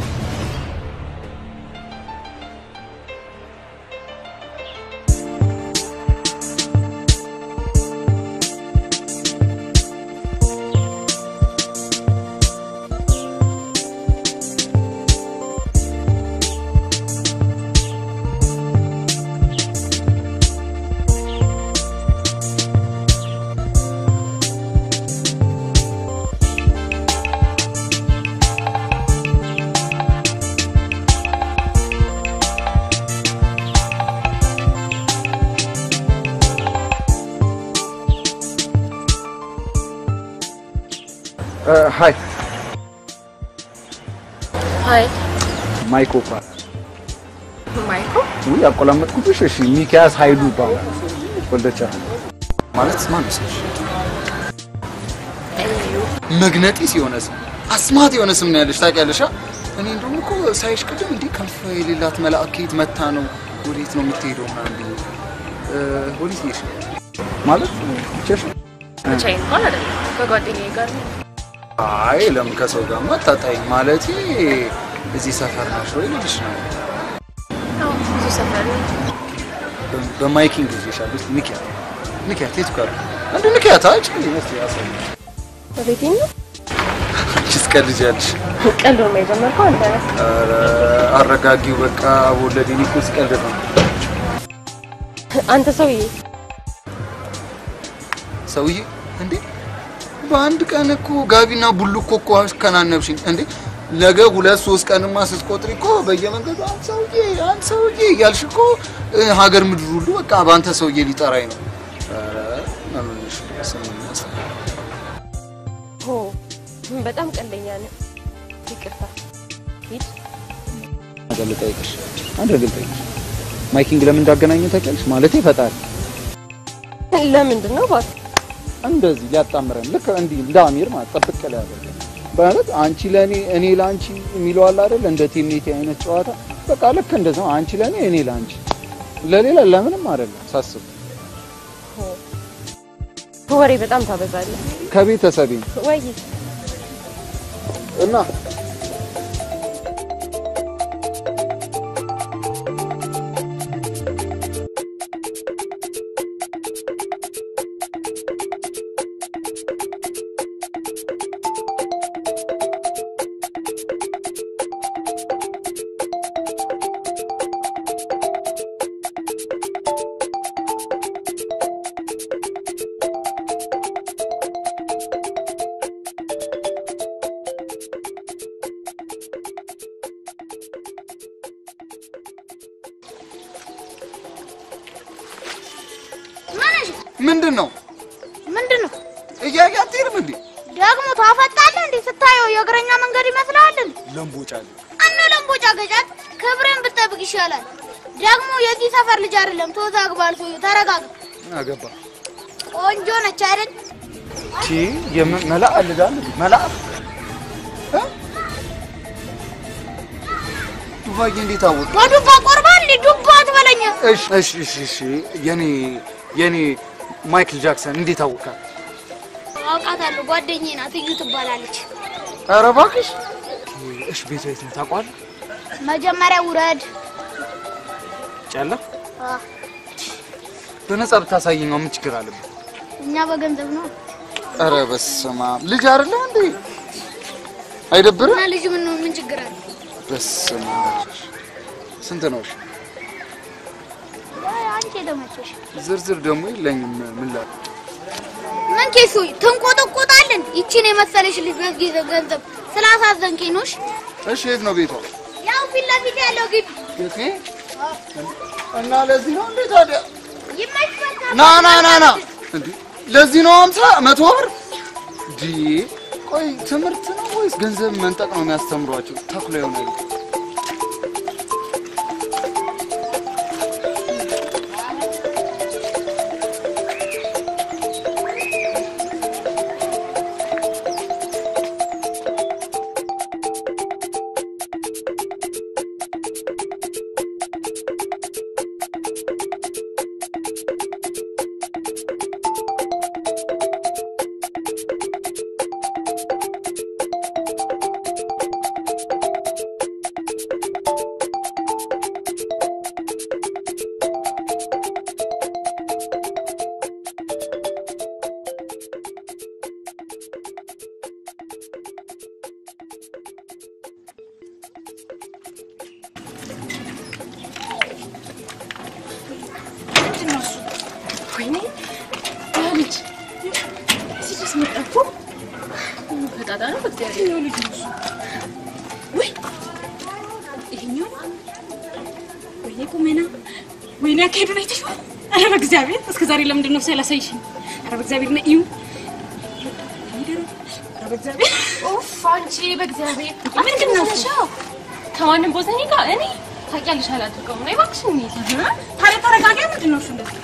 ሀይ ሀይ ማይኮ ይባላል። ማይኮ ውይ ያቆላመጥኩብሽ። እሺ ሚኪያስ ኃይሉ ይባላል። ወልደቻ ማለት ማን ነው? መግነጢስ የሆነ ስም አስማት የሆነ ስም ነው ያለሽ ታውቂያለሽ? አ? እኔ እንደውም እኮ ሳይሽ ቅድም እንዲህ ክንፍ የሌላት መልአክ ከየት መታ ነው ወዴት ነው የምትሄደው ምናምን ብዬ እ፣ ወዴት ነሽ ማለት ብቻሽ? ብቻዬን እንኳን አይደለም ከጓደኛዬ ጋር ነው። አይ ለምን ከሰው ጋር ማታጣኝ ማለት እዚህ ሰፈር ነሽ ወይ ልልሽ ነው። አዎ ብዙ ሰፈር ነው። በ- በማይኪንግ ይዤሻለሁ። እስኪ ንኪያት ንኪያት፣ የቱ ጋር እንደ ንኪያት አይጭ እስኪ ያሳይ በቤቴ ነው አንቺስ ቀልጃለሽ። ቀልድ ነው የጀመርከው አንተ ነህ። ኧረ አረጋጊው በቃ ወለዴ እኔ እኮ ስቀልድ ነው። አንተ ሰውዬ ሰውዬ እንዴ በአንድ ቀን እኮ ጋቢና ቡልኮ እኮ አስከናነብሽኝ እንዴ። ነገ ሁለት ሶስት ቀንማ ስትቆጥሪ እኮ በየመንገዱ አንተ ሰውዬ አንተ ሰውዬ እያልሽ እኮ እ፣ ሀገር ምድር ሁሉ በቃ በአንተ ሰውዬ ሊጠራኝ ነው። ኧረ ምንሽ ስም ይመስላል። ሆ በጣም ቀልደኛ ነህ። ይቅርታ ሂድ። ነገር ልጠይቅሽ፣ አንድ ነገር ልጠይቅሽ። ማይኪንግ ለምን እንዳገናኘው ታውቂያለሽ? ማለቴ ፈጣሪ ለምንድን ነው እባክህ? እንደዚህ ሊያጣምረን ልክ እንዲህ እንደ አሚር ማለት ጠብቅ ላይ ያደርገን ማለት አንቺ ለእኔ እኔ ለአንቺ የሚለው አለ አይደል? እንደ ቴምኔቴ አይነት ጨዋታ በቃ ልክ እንደዛ ነው። አንቺ ለእኔ እኔ ለአንቺ ለሌላ ለምንም አይደለም ሳስብ ወሬ በጣም ታበዛለህ። ከቤተሰቤ ወይ እና ምንድን ነው ምንድን ነው እያያ አትሄድም እንዴ? ደግሞ ታፈጣለህ እንዴ? ስታየው የእግረኛ መንገድ ይመስልሃል እንዴ? ለምቦጫለ እነ ለምቦጫ ገጫት ክብርን ብጠብቅ ይሻላል። ደግሞ የዚህ ሰፈር ልጅ አይደለም። ተወዛግባል። ሰውዬው ተረጋጋ። ምን አገባ ቆንጆ ነች አይደል? ቺ መላእ አልዳል መላእ እ? ዱባዬ እንዴት አወቅ? በዱባ ቆርባል እንዴ? ዱባ አትበለኝ። እሺ እሺ እሺ እሺ የኔ የኔ ማይክል ጃክሰን እንዴት አወቃት? አውቃታለሁ። ጓደኛዬ ናት። እዩ ትባላለች። ኧረ እባክሽ። እሺ ቤቷ የት ነው ታውቋል? መጀመሪያ ውረድ። ጨለ አ፣ በነጻ ብታሳየኝ ምን ችግር አለበት? እኛ በገንዘብ ነው ኧረ በስመ አብ ልጅ አይደለም እንዴ? አይደብርም? እና ልጅ ምን ምን ችግር አለ? በስመ አብ ስንት ነው? እሺ አይ፣ አንቺ የተመቸሽ ዝርዝር ደግሞ የለኝም። ምን ላ ምን ኬሱ ትንቆጠቆጣለን። ይቺን የመሰለሽ ልጅ በዚህ ገንዘብ ስላሳዘንከኝ ነው። እሺ? እሺ የት ነው ቤቷ? ያው ፊት ለፊት ያለው ግቢ የት ነው? እና ለዚህ ነው እንዴ ታዲያ? ይመችበታ። ና ና ና ና እንዴ ለዚህ ነው አምሳ መቶ ብር ዲ ቆይ ትምህርት ነው ወይስ ገንዘብ መንጠቅ ነው የሚያስተምሯቸው? ተኩላ ይሆናል። ወይኔ ያ ልጅ እዚህ ድረስ መጣ እኮ ፈጣጣ ነው በእግዚአብሔር ይኸው ልጅ ነው እሱ ወይ ይሄኛው ወይኔ ቁሜና ወይኔ አካሄዱን አይተሽዋል ኧረ በእግዚአብሔር እስከ ዛሬ ለምንድን ነው ሳላሳይሽኝ ኧረ በእግዚአብሔር ነ እዩ ኧረ በእግዚአብሔር ኡፍ አንቺ በእግዚአብሔር ምንድን ነው እሱ? ከማንም ቦዘኔ ጋር እኔ ታውቂያለሽ አላደርገውም ነው እባክሽ እንሂድ ታዲያ ተረጋጋ ምንድን ነው እሱ እንደዚህ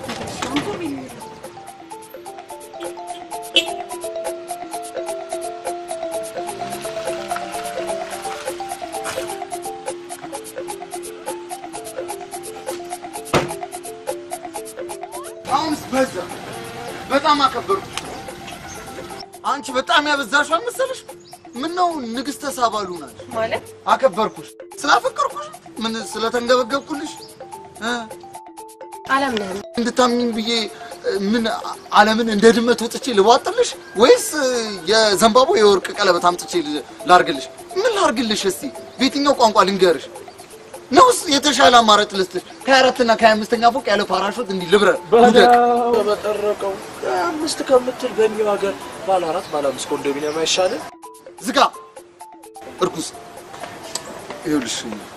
አሁንስ በዛ። በጣም አከበርኩ። አንቺ በጣም ያበዛሽው አልመሰለሽ? ምን ነው ንግስተ ሳባ ሉናል ማለት አከበርኩሽ። ስላፈቀርኩሽ ምን ስለተንገበገብኩልሽ እ? አላምንህም እንድታምኝ ብዬ እ፣ ምን ዓለምን እንደ ድመት ወጥቼ ልቧጥልሽ ወይስ እ፣ የዘንባባ የወርቅ ቀለበት አምጥቼ ል- ላርግልሽ? ምን ላርግልሽ? እስቲ በየትኛው ቋንቋ ልንገርሽ? ነውስ የተሻለ አማራጭ ልስጥሽ? ከሀያ አራትና ከሀያ አምስተኛ ፎቅ ያለ ፓራሹት እንዲህ ልብረር ልውደቅ? በለው በጠረቀው አምስት ከምትል በእኛው ሀገር ባለ አራት ባለ አምስት ኮንዶሚኒየም አይሻልም? ዝጋ እርኩስ። ይኸውልሽ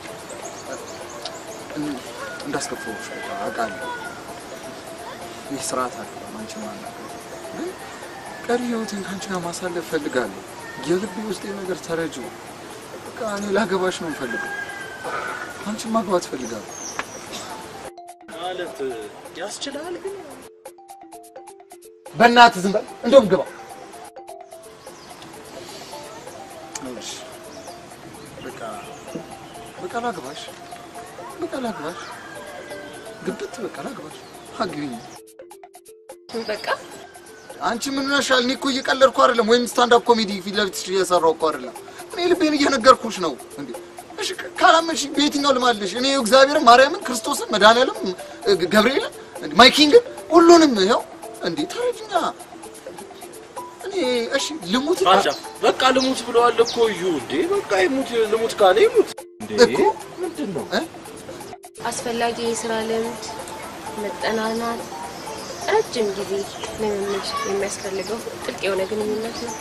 እን- እንዳስከፋሁሽ በቃ አውቃለሁ። ይህ ስርዓት አይደለም። አንቺ ማናገር ግን ቀሪ ህይወቴን ከአንቺ ጋር ማሳለፍ እፈልጋለሁ። የልቤ ውስጤ ነገር ተረጂው። በቃ እኔ ላገባሽ ነው የምፈልገው። አንቺን ማግባት እፈልጋለሁ። ማለት ያስችላል ግን በእናትህ ዝም በል። እንደውም ግባ። ይኸውልሽ በቃ በቃ ላግባሽ፣ በቃ ላግባሽ፣ ግብት በቃ ላግባሽ። አግቢኝ። በቃ አንቺ ምን ሆነሻል? እኔ እኮ እየቀለድኩ አይደለም፣ ወይም ስታንዳፕ ኮሜዲ ፊት ለፊትሽ እየሰራሁ እኮ አይደለም። እኔ ልቤን እየነገርኩሽ ነው። እንዴ እሺ፣ ካላመንሽ በየትኛው ልማልሽ? እኔ እግዚአብሔርን፣ ማርያምን፣ ክርስቶስን፣ መድኃኒዓለም፣ ገብርኤልን፣ እንዴ ማይኪንግን ሁሉንም ይኸው። እንዴ ተረጅኛ እኔ እሺ ልሙት አንጃ በቃ ልሙት ብለዋል እኮ እዩ። እንዴ በቃ ይሙት፣ ልሙት ካለ ይሙት። እንዴ እኮ ምንድን ነው አስፈላጊ የስራ ልምድ፣ መጠናናት፣ ረጅም ጊዜ ልምምድ የሚያስፈልገው ጥልቅ የሆነ ግንኙነት ነው።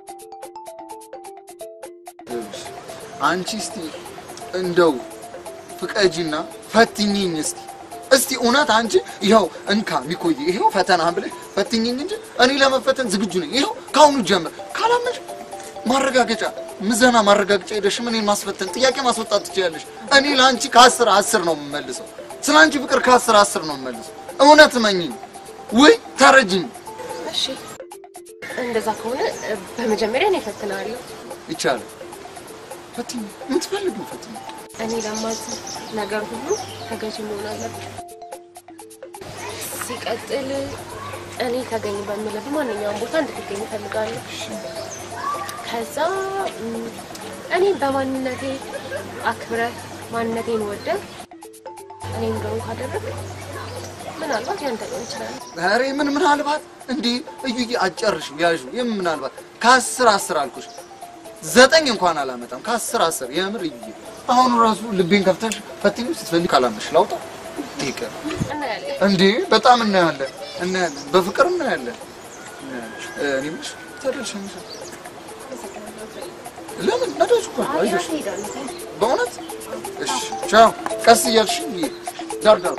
ይኸውልሽ፣ አንቺ እስቲ እንደው ፍቀጂና ፈትኝኝ እስቲ እስቲ እውነት አንቺ ይኸው እንካ ሚኮይ ይኸው ፈተና ብለሽ ፈትኝኝ እንጂ እኔ ለመፈተን ዝግጁ ነኝ። ይኸው ከአሁኑ ጀምር። ካላመንሽ ማረጋገጫ ምዘና ማረጋገጫ ሄደሽ እኔን ማስፈተን ጥያቄ ማስወጣት ትችያለሽ። እኔ ለአንቺ ከአስር አስር ነው የምመልሰው። ስለ አንቺ ፍቅር ከአስር አስር ነው የምመልሰው። እውነት መኝኝ ወይ ተረጅኝ እሺ እንደዛ ከሆነ እ፣ በመጀመሪያ እኔ እፈትናለሁ። ይቻላል። ፈትኝ፣ የምትፈልጊው ፈትኝ። እኔ ለማዝ ነገር ሁሉ ተገዥ መሆን አለብን። ሲቀጥል እኔ ተገኝ በምልህ በማንኛውም ቦታ እንድትገኝ እፈልጋለሁ። ከዛ ም፣ እኔ በማንነቴ አክብረህ ማንነቴን ወደህ እኔ እንደሆን ካደረግ ምናልባት ያንተ ሊሆን ይችላል። ኧረ ምን ምናልባት እንዲህ እዩዬ አጨርሽ ያዡ የምን ምናልባት ከአስር አስር አልኩሽ ዘጠኝ እንኳን አላመጣም ከአስር አስር የምር እዩዬ አሁኑ ራሱ ልቤን ከፍተሽ ፈትኝ ስትፈልግ ካላመሽ ላውጣ ይቅር እናያለን። እንዴ በጣም እናያለን እናያለን በፍቅር እናያለን እናያለን። እ፣ እኔ የምልሽ ተደርሸንሻል ለምን ነዳጅ እኮ ነው አይዞሽ በእውነት እሺ ቻው ቀስ እያልሽ እዩዬ ዳር ዳር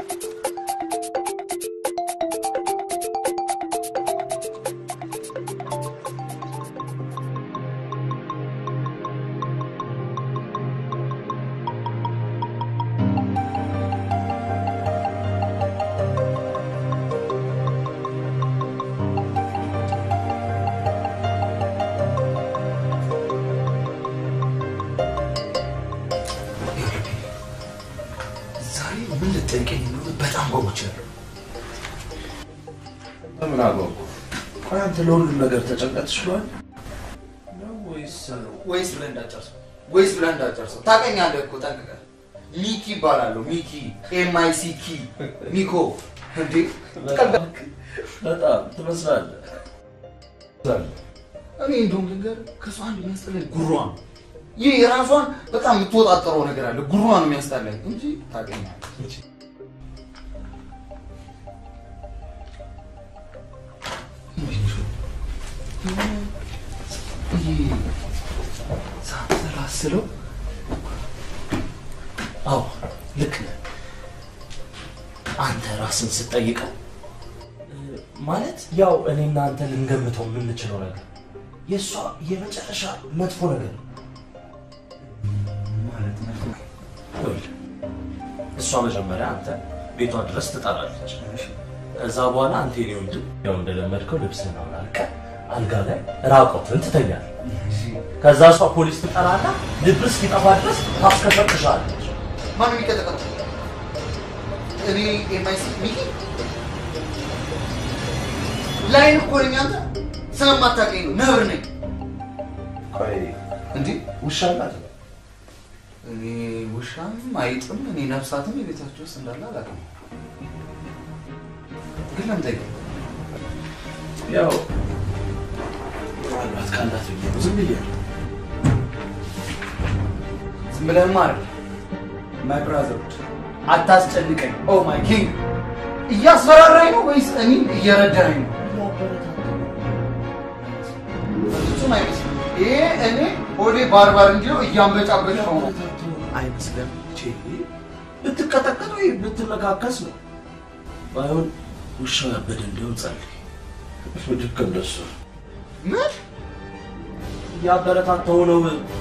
ዛሬ ምን ልጠይቀኝ እንደሆነ በጣም ጓጉቻለሁ። ምን አገባው? ቆይ አንተ ለሁሉም ነገር ተጨንቀህ ትችላለህ ነው ወይስ ወይስ ብለህ እንዳጨርሰው ወይስ ብለህ እንዳጨርሰው ታውቀኛለህ እኮ ጠንቅቀህ። ሚኪ ይባላለሁ። ሚኪ ኤም አይ ሲ ኪ ሚኮ። እንዴ በጣም ትመስላለህ። እኔ እንደውም ልንገርህ ከእሷ አንድ የሚያስጠላኝ ጉሯ ነው። ይህ የራሷን በጣም የምትወጣጠረው ነገር አለ። ጉሯ ነው የሚያስጠላኝ እንጂ ታውቀኛለህ። ይሄ ሳትራስለው አዎ ልክ ነህ። አንተ ራስን ስትጠይቀው እ፣ ማለት ያው እኔና አንተ ልንገምተው የምንችለው ነገር የእሷ የመጨረሻ መጥፎ ነገር ነው። ማለት ነው። ይኸውልህ፣ እሷ መጀመሪያ አንተ ቤቷ ድረስ ትጠራለች። ከዛ በኋላ አንተ የኔ ወንድም ያው እንደለመድከው ልብስህን አውልቀህ አልጋ ላይ ራቆትን ትተኛለህ። ከዛ እሷ ፖሊስ ትጠራና ልብስ እስኪጠፋ ድረስ ታስከፈትሻለች። ማን የሚቀጠቀጠው? እኔ ኤምአይሲ ሚኪ ላይን እኮ ነኝ። አንተ ስለማታውቀኝ ነው። ነብር ነኝ። ቆይ እንዴ ውሻ አላት? እኔ ውሻም አይጥም እኔ ነፍሳትም የቤታቸው ውስጥ እንዳለ አላውቅም። ግን ለምን ጠይቀኝ? ያው ምናልባት ካላት ብዬ ነው ዝም ብያለሁ። ዝም ብለህማ አይደል ማይ ብራዘር አታስጨንቀኝ። ኦ ማይ ኪንግ እያስፈራራኝ ነው ወይስ እኔን እየረዳኝ ነው? በፍጹም አይመስልም። ይሄ እኔ ሆዴ ባርባር እንጂ ነው እያንበጫበጭ ነው ነው አይመስልም? ቼ ብትቀጠቀጥ ወይ ብትመካከስ ነው። ባይሆን ውሻው ያበደ እንዲሆን ጸልይ። ልክ እንደሱ ምን እያበረታታው ነው።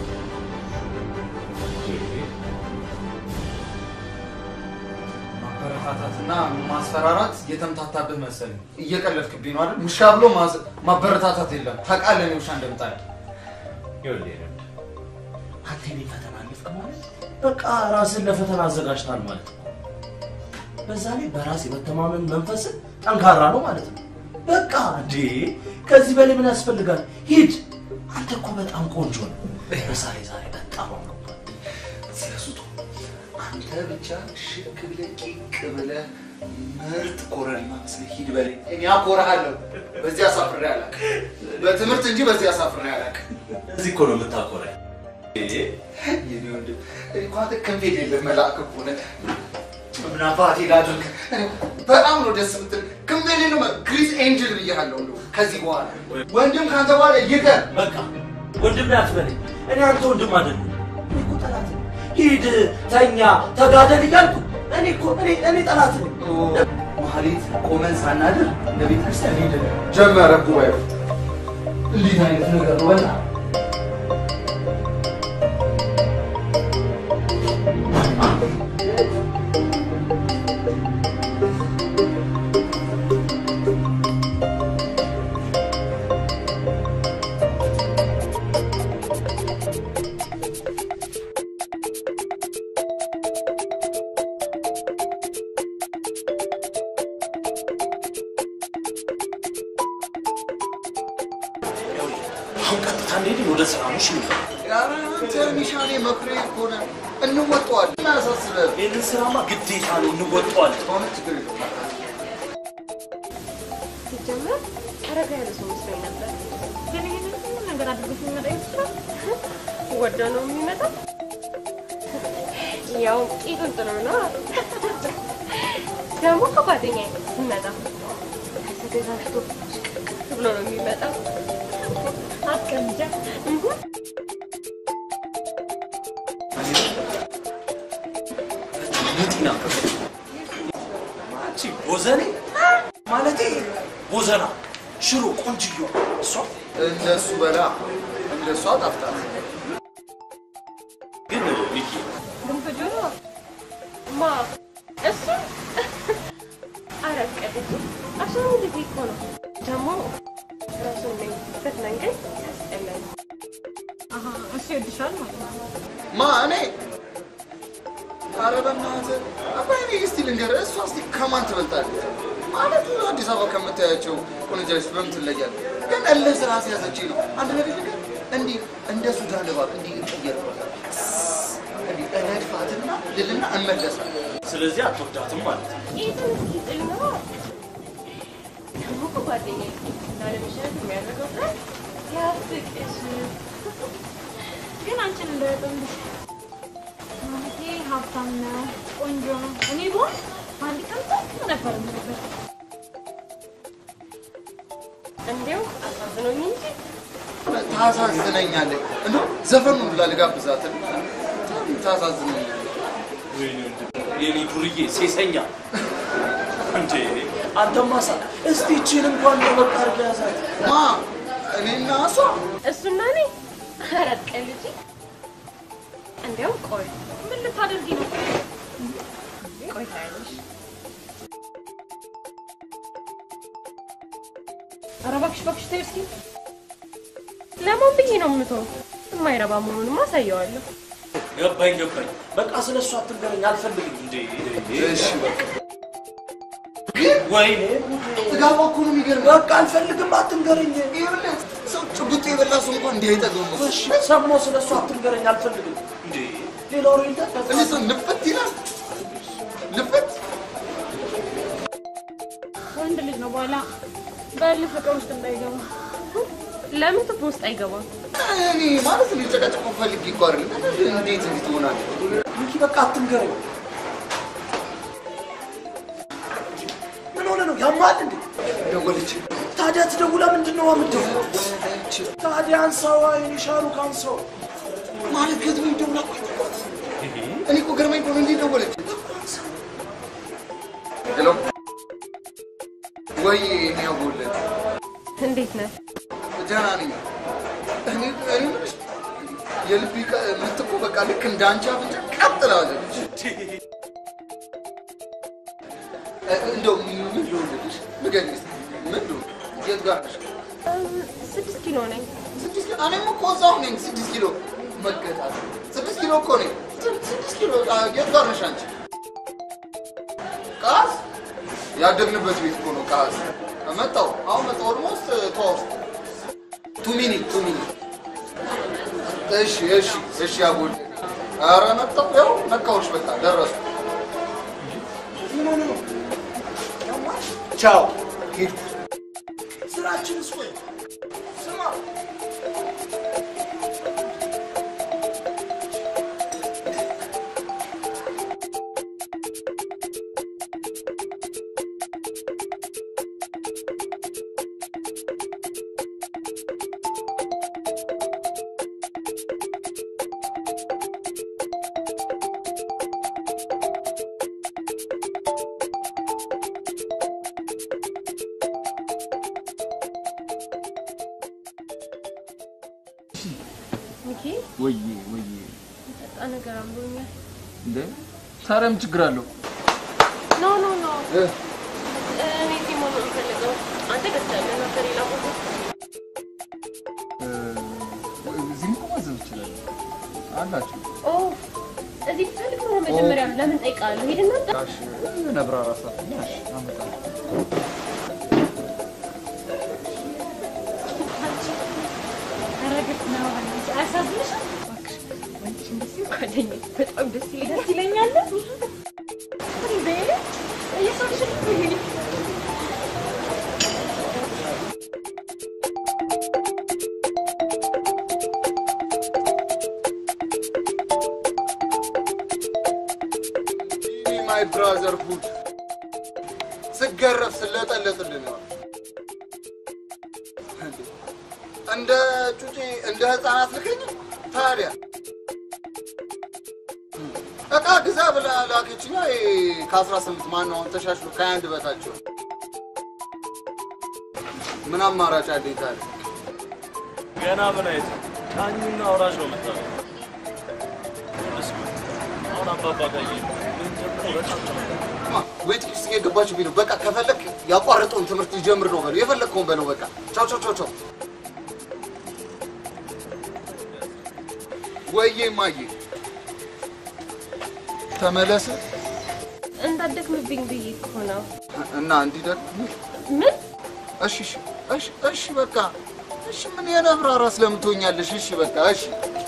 ማበረታታትና ማስፈራራት የተምታታብህ መሰለኝ። እየቀለድክብኝ ነው አይደል? ውሻ ብሎ ማዝ- ማበረታታት የለም። ታውቃለህ እኔ ውሻ እንደምጣል። ይኸውልህ የለም። አንተ የኔን ፈተና አለፍክ ማለት በቃ ራስን ለፈተና አዘጋጅታል ማለት ነው። በዛ ላይ በራስ የመተማመን መንፈስን ጠንካራ ነው ማለት ነው። በቃ እንዴ ከዚህ በላይ ምን ያስፈልጋል? ሂድ። አንተ እኮ በጣም ቆንጆ ነው። በዛ ላይ ዛሬ በጣም አምሮባል። ስለሱቶ አንተ ብቻ ሽክ ብለህ ቂቅ ብለህ ምርጥ ኮረሪማ መስለህ ሂድ በለኝ። እኔ አኮራሃለሁ። በዚህ አሳፍሬ አላውቅም። በትምህርት እንጂ በዚህ አሳፍሬ አላውቅም። እዚህ እኮ ነው የምታኮራኝ። የኔ ወንድም እኔ እኮ አንተ ክንፍ የሌለህ መልአክ እኮ ነህ። ምን አባቴ ላድርግ? እኔ በጣም ነው ደስ የምትል። ክንፍ የሌለው ግሪስ ኤንጅል ብዬሃለሁ። እንደው ከዚህ በኋላ ወንድም ከአንተ በኋላ ይቀር። በቃ ወንድም አትበለኝ። እኔ አንተ ወንድም አይደለም። እኔ እኮ ጠላት ነኝ። ሂድ፣ ተኛ፣ ተጋደል እያልኩ እኔ እኮ እኔ እኔ ጠላት ነኝ። ማህሌት ቆመን ሳናድር ለቤተ ክርስቲያን ሄድን። ጀመረ ጉባኤው። እንዴት አይነት ነገር ነው? በላ አሁን ቀጥታ እንሄድን ወደ ስራ ነው። እሺ ኧረ አንተ ሚሻኔ መክሬ እኮ ነህ። እንወጣዋለን። ምን አያሳስብህም? ይህንን ስራማ ግዴታ ነው እንወጣዋለን። ከሆነ ችግር የለውም። ሲጀመር አረጋ ያለ ሰው መስሎኝ ነበር። ግን ይሄንን ሁሉ ነገር አድርጎት የሚመጣ ይመስላል። ወደ ነው የሚመጣው። ያው ቂጡን ጥሩ ነው። ደግሞ ከጓደኛ ሲመጣ ተዘጋጅቶ ሽቅቅ ብሎ ነው የሚመጣው። አትቀምጃ ጢና አንቺ ቦዘኔ ማለቴ ቦዘና ሽሮ ቆንጅዮ እሷ እንደሱ በላ እንደሱ አጣፍጣት። ግን ሚኪ ግንፍ ጆሮ ማ እሱ አረቀደች አሻም ጊዜ እኮ ነው ደግሞ ራሱን የሚበት መንገድ ያስጠላል። እሱ ይወድሻል ማለት ነው። ማ እኔ ኧረ በእናትህ አባይ እኔ እስቲ ልንገርህ፣ እሷ እስቲ ከማን ትበልጣለች? ማለት ነው አዲስ አበባ ከምታያቸው ቆነጃጅት በምን ትለያለህ? ግን እልህ ስራ ሲያዘችኝ ነው። አንድ ነገር ልንገርህ፣ እንዲህ እንደ ሱዳን እባብ እንዲህ እቀየርባታለሁ። እንዲህ እነድፋትና ልልና እመለሳለሁ። ስለዚህ አትወዳትም ማለት ነው። ይህን እስኪ ጥል ነው ደግሞ እኮ ጓደኛዬ ላለመሸነፍ የሚያደርገው ጥረት ያፍቅሽ ግን አንቺን እንዳይጠምድሽ ማለቴ ሀብታም ነው፣ ቆንጆ ነው። እኔ ብሆን አንድ ቀን ጠቅ ነበር የምልበት። እንዲያው አሳብ አሳዝኖኝ እንጂ ታሳዝነኛለህ። እንደው ዘፈኑን ሁላ ልጋብዛት ታሳዝነኛለህ። ወይኔ ወንድም፣ የኔ ዱርዬ ሴሰኛ እንዴ! አንተማ ሳ እስቲ ይቺን እንኳን ለበቃ አድርገህ ያዛት። ማ እኔና እሷ እሱና እኔ ኧረ ቀልጂ። እንዲያውም ቆይ ምን ልታደርጊ ነው? ቆይ ታያለሽ። ኧረ እባክሽ እባክሽ ተይው እስኪ። ለማን ብዬ ነው የምተው? የማይረባ መሆኑንም አሳየዋለሁ። ገባኝ ገባኝ። በቃ ስለ እሱ አትንገረኝ፣ አልፈልግም። እንዴ እሺ በቃ ወይኔ ጥጋቧ እኮ ነው የሚገርምህ። በቃ አልፈልግም፣ አትንገረኝ። ይኸውልህ ሰው ጭቡጥ የበላ ሰው እንኳን እንዲህ አይጠግብም እኮ። እሺ ሰሞ ስለ እሱ አትንገረኝ፣ አልፈልግም። እንዴ ሌላ ወሬ ልጠጣ እኔ ሰው ልፍት ይላል ልፍት ወንድ ልጅ ነው በኋላ በል ፍቅር ውስጥ እንዳይገባ። ለምን ትቦ ውስጥ አይገባም? እኔ ማለት እኔ ጨቀጨቆ ፈልጌ እኮ አይደለም። እንዴት እንዲህ ትሆናለህ? ሚኪ በቃ አትንገረኝ። ምን ሆነ ነው ያማል እንዴ? ደወለች። ታዲያ ትደውላ ምንድን ነው የምትደውለው? ታዲያ አንሳዋ፣ የኔ ሻሩክ አንሳው። ማለት ከዚህ ወይ ደውላ ቆይተባት። እኔ እኮ ገርማኝ እኮ ነው እንዴት ደወለች? ሄሎ ወይ እኔ ያጎለት እንዴት ነህ? ደህና ነኝ። እኔ እኔ የምልሽ የልቤ ቀ- ምት እኮ በቃ ልክ እንደ አንቺ አፍንጫ ቀጥ ትላለች። እ- እንደው ምን ልሆንልሽ? ንገሪኝ እስኪ ምን ልሆን? የት ጋር ነሽ? ስድስት ኪሎ ነኝ። ስድስት ኪሎ እኔም እኮ እዛው ነኝ። ስድስት ኪሎ መገጣት ስድስት ኪሎ እኮ ነኝ። ስ- ስድስት ኪሎ አ፣ የት ጋር ነሽ አንቺ? ቃስ ያደግንበት ቤት እኮ ነው። ቃስ መጣሁ። አሁን መጣሁ። ኦልሞስት ተዋውስ ቱ ሚኒት ቱ ሚኒት። እሺ እሺ እሺ። ያጎል ኧረ መጣሁ። ያው ነካሁሽ። በቃ ደረስኩ። ምን ሆነ ነው? ቻው ሄድኩ። ስራችንስ ወይ ስማ ሚኪ ወይዬ ወይዬ ጠጣ ነገር አምሮኛል። እንደ ታዲያ ምን ችግር አለው? ኖ ኖ ኖ እ? እኔ እዚህ መሆን ነው የምፈልገው። አንተ ገዝተህ ነበር ሌላ ቦታ እዚህም እኮ ማዘዝ ይችላል አላችሁ። ኦ እዚህ ትፈልግ ነው መጀመሪያ ለምን ጠይቃለሁ? ሄድና ጠ- ጋሽ ነብራ ራሳት ያሽ አመጣለሁ። አረግጥ ነው አንቺ አያሳዝንሽም? እባክሽ አንቺ እንደዚህ ጓደኛዬ በጣም ደስ ይለኛል። ደስ ይለኛል እንዴ እየሳቅሽ ነው እንዴ? ማይ ብራዘር ሁድ ስገረፍ ስለጠለጥልን ነው። እንደ ጩጬ እንደ ህፃናት ልከኝ ታዲያ እቃ ግዛ ብላ ላከችኛ። ከአስራ ስምንት ማነው አሁን ተሻሽሎ ከሀያ አንድ በታቸው ምን አማራጭ አለኝ ታዲያ? ገና ምን አይነት ቃኙና አውራጅ ነው የምታለው። አሁን አባባ ጋር እየሄድኩ ምን ደግሞ በጣም ተመለከትኩ። ማ ወይ ጥቂት ውስጥ የገባችሁ ቢለው በቃ ከፈለክ ያቋረጠውን ትምህርት ሊጀምር ነው በለው፣ የፈለግከውን በለው። በቃ ቻው ቻው ቻው ቻው። ወይዬ ማዬ ተመለስ እንዳትደክምብኝ ብዬ እኮ ነው። እና እንዲደግ ምን እሺ እሺ እሺ እሺ በቃ እሺ ምን የነብራራ ስለምትሆኛለሽ? እሺ በቃ እሺ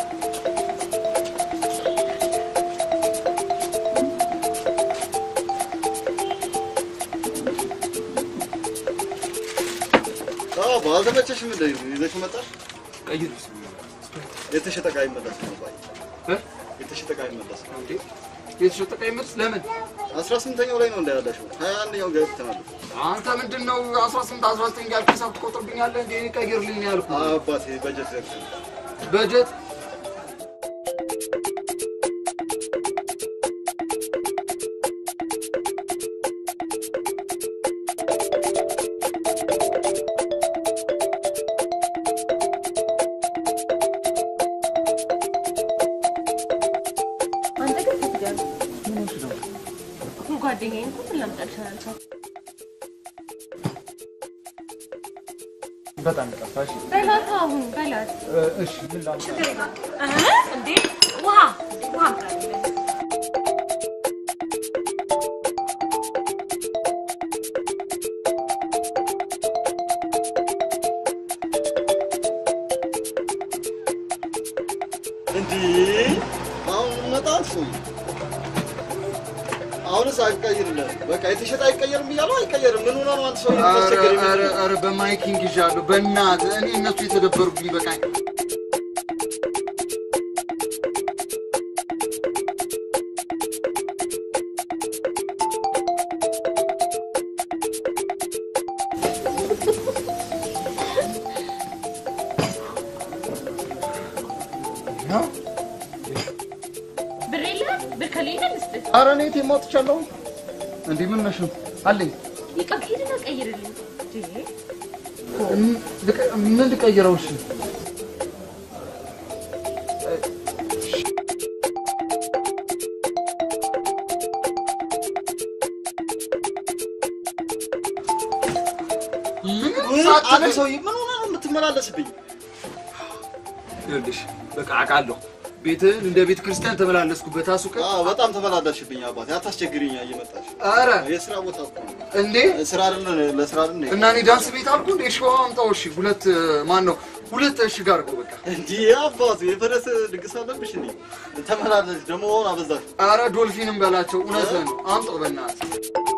ባልተመቸሽም እንደ ይዘሽ መጣሽ። ቀይር የተሸጠ ዕቃ ይመለስ ነው ባይ የተሸጠ ዕቃ ይመለስ ነው እንዴ? የተሸጠ ቀይ ምርት ለምን? አስራ ስምንተኛው ላይ ነው እንዳያላሽው ሀያ አንደኛው ገብተናል። አንተ ምንድን ነው አስራ ስምንት አስራ ዘጠኝ ያልክ ሂሳብ ትቆጥርብኛለህ እንዴ? እኔ ቀይርልኝ ያልኩህ አባቴ በጀት ዘግተን በጀት አንተ ግን ትትገር ጓደኛዬ እኮ ምን ላምጣልሽ አላልኳት። በጣም ይቅርታ። እሺ በላት አሁን በላት። እ፣ እሺ ምን ላምጣ? ችግር የለም። እህ፣ እንዴ ውሃ ውሃ አምጣልኝ። እንዲህ አሁን መጣት ሰውዬ አሁንስ አይቀይርልህ። በቃ የተሸጠ አይቀየርም እያሉ አይቀየርም። ምን ሆነ ነው አንተ ሰው ኧረ የምታስቸግር? ኧረ ኧረ በማይኪንግ ይዣለሁ። በእናትህ እኔ እነሱ የተደበሩብኝ በቃኝ። ብር የለህም? ብር ከሌለ ልስጥህ። ኧረ እኔ ቴማ ወጥቻለሁ። እንዲህ ምን ነሽ ነው አለኝ። ይቀር ሂድና ቀይርልኝ። እንዴ እም- ልቀ- ምን ልቀይረው? እሺ አንተ ሰውዬ ምን ሆነ ነው የምትመላለስብኝ? ይኸውልሽ በቃ አውቃለሁ። ቤትህን እንደ ቤተ ክርስቲያን ተመላለስኩበት። አሱቀ አዎ በጣም ተመላለስሽብኝ አባቴ። አታስቸግሪኝ እየመጣሽ ኧረ የስራ ቦታ እኮ ነው። እንዴ ስራ አይደለ ለስራ አይደለ እና እኔ ዳንስ ቤት አልኩ እንዴ? ሸዋ አምጣው። እሺ ሁለት ማን ነው ሁለት እሺ ጋር እኮ በቃ እንዲህ አባቱ የፈረስ ድግስ አለብሽ እንዴ? ተመላለሽ ደግሞ አሁን አበዛሽ። ኧረ ዶልፊንም በላቸው። እውነትህን ነው። አምጣው በእናትህ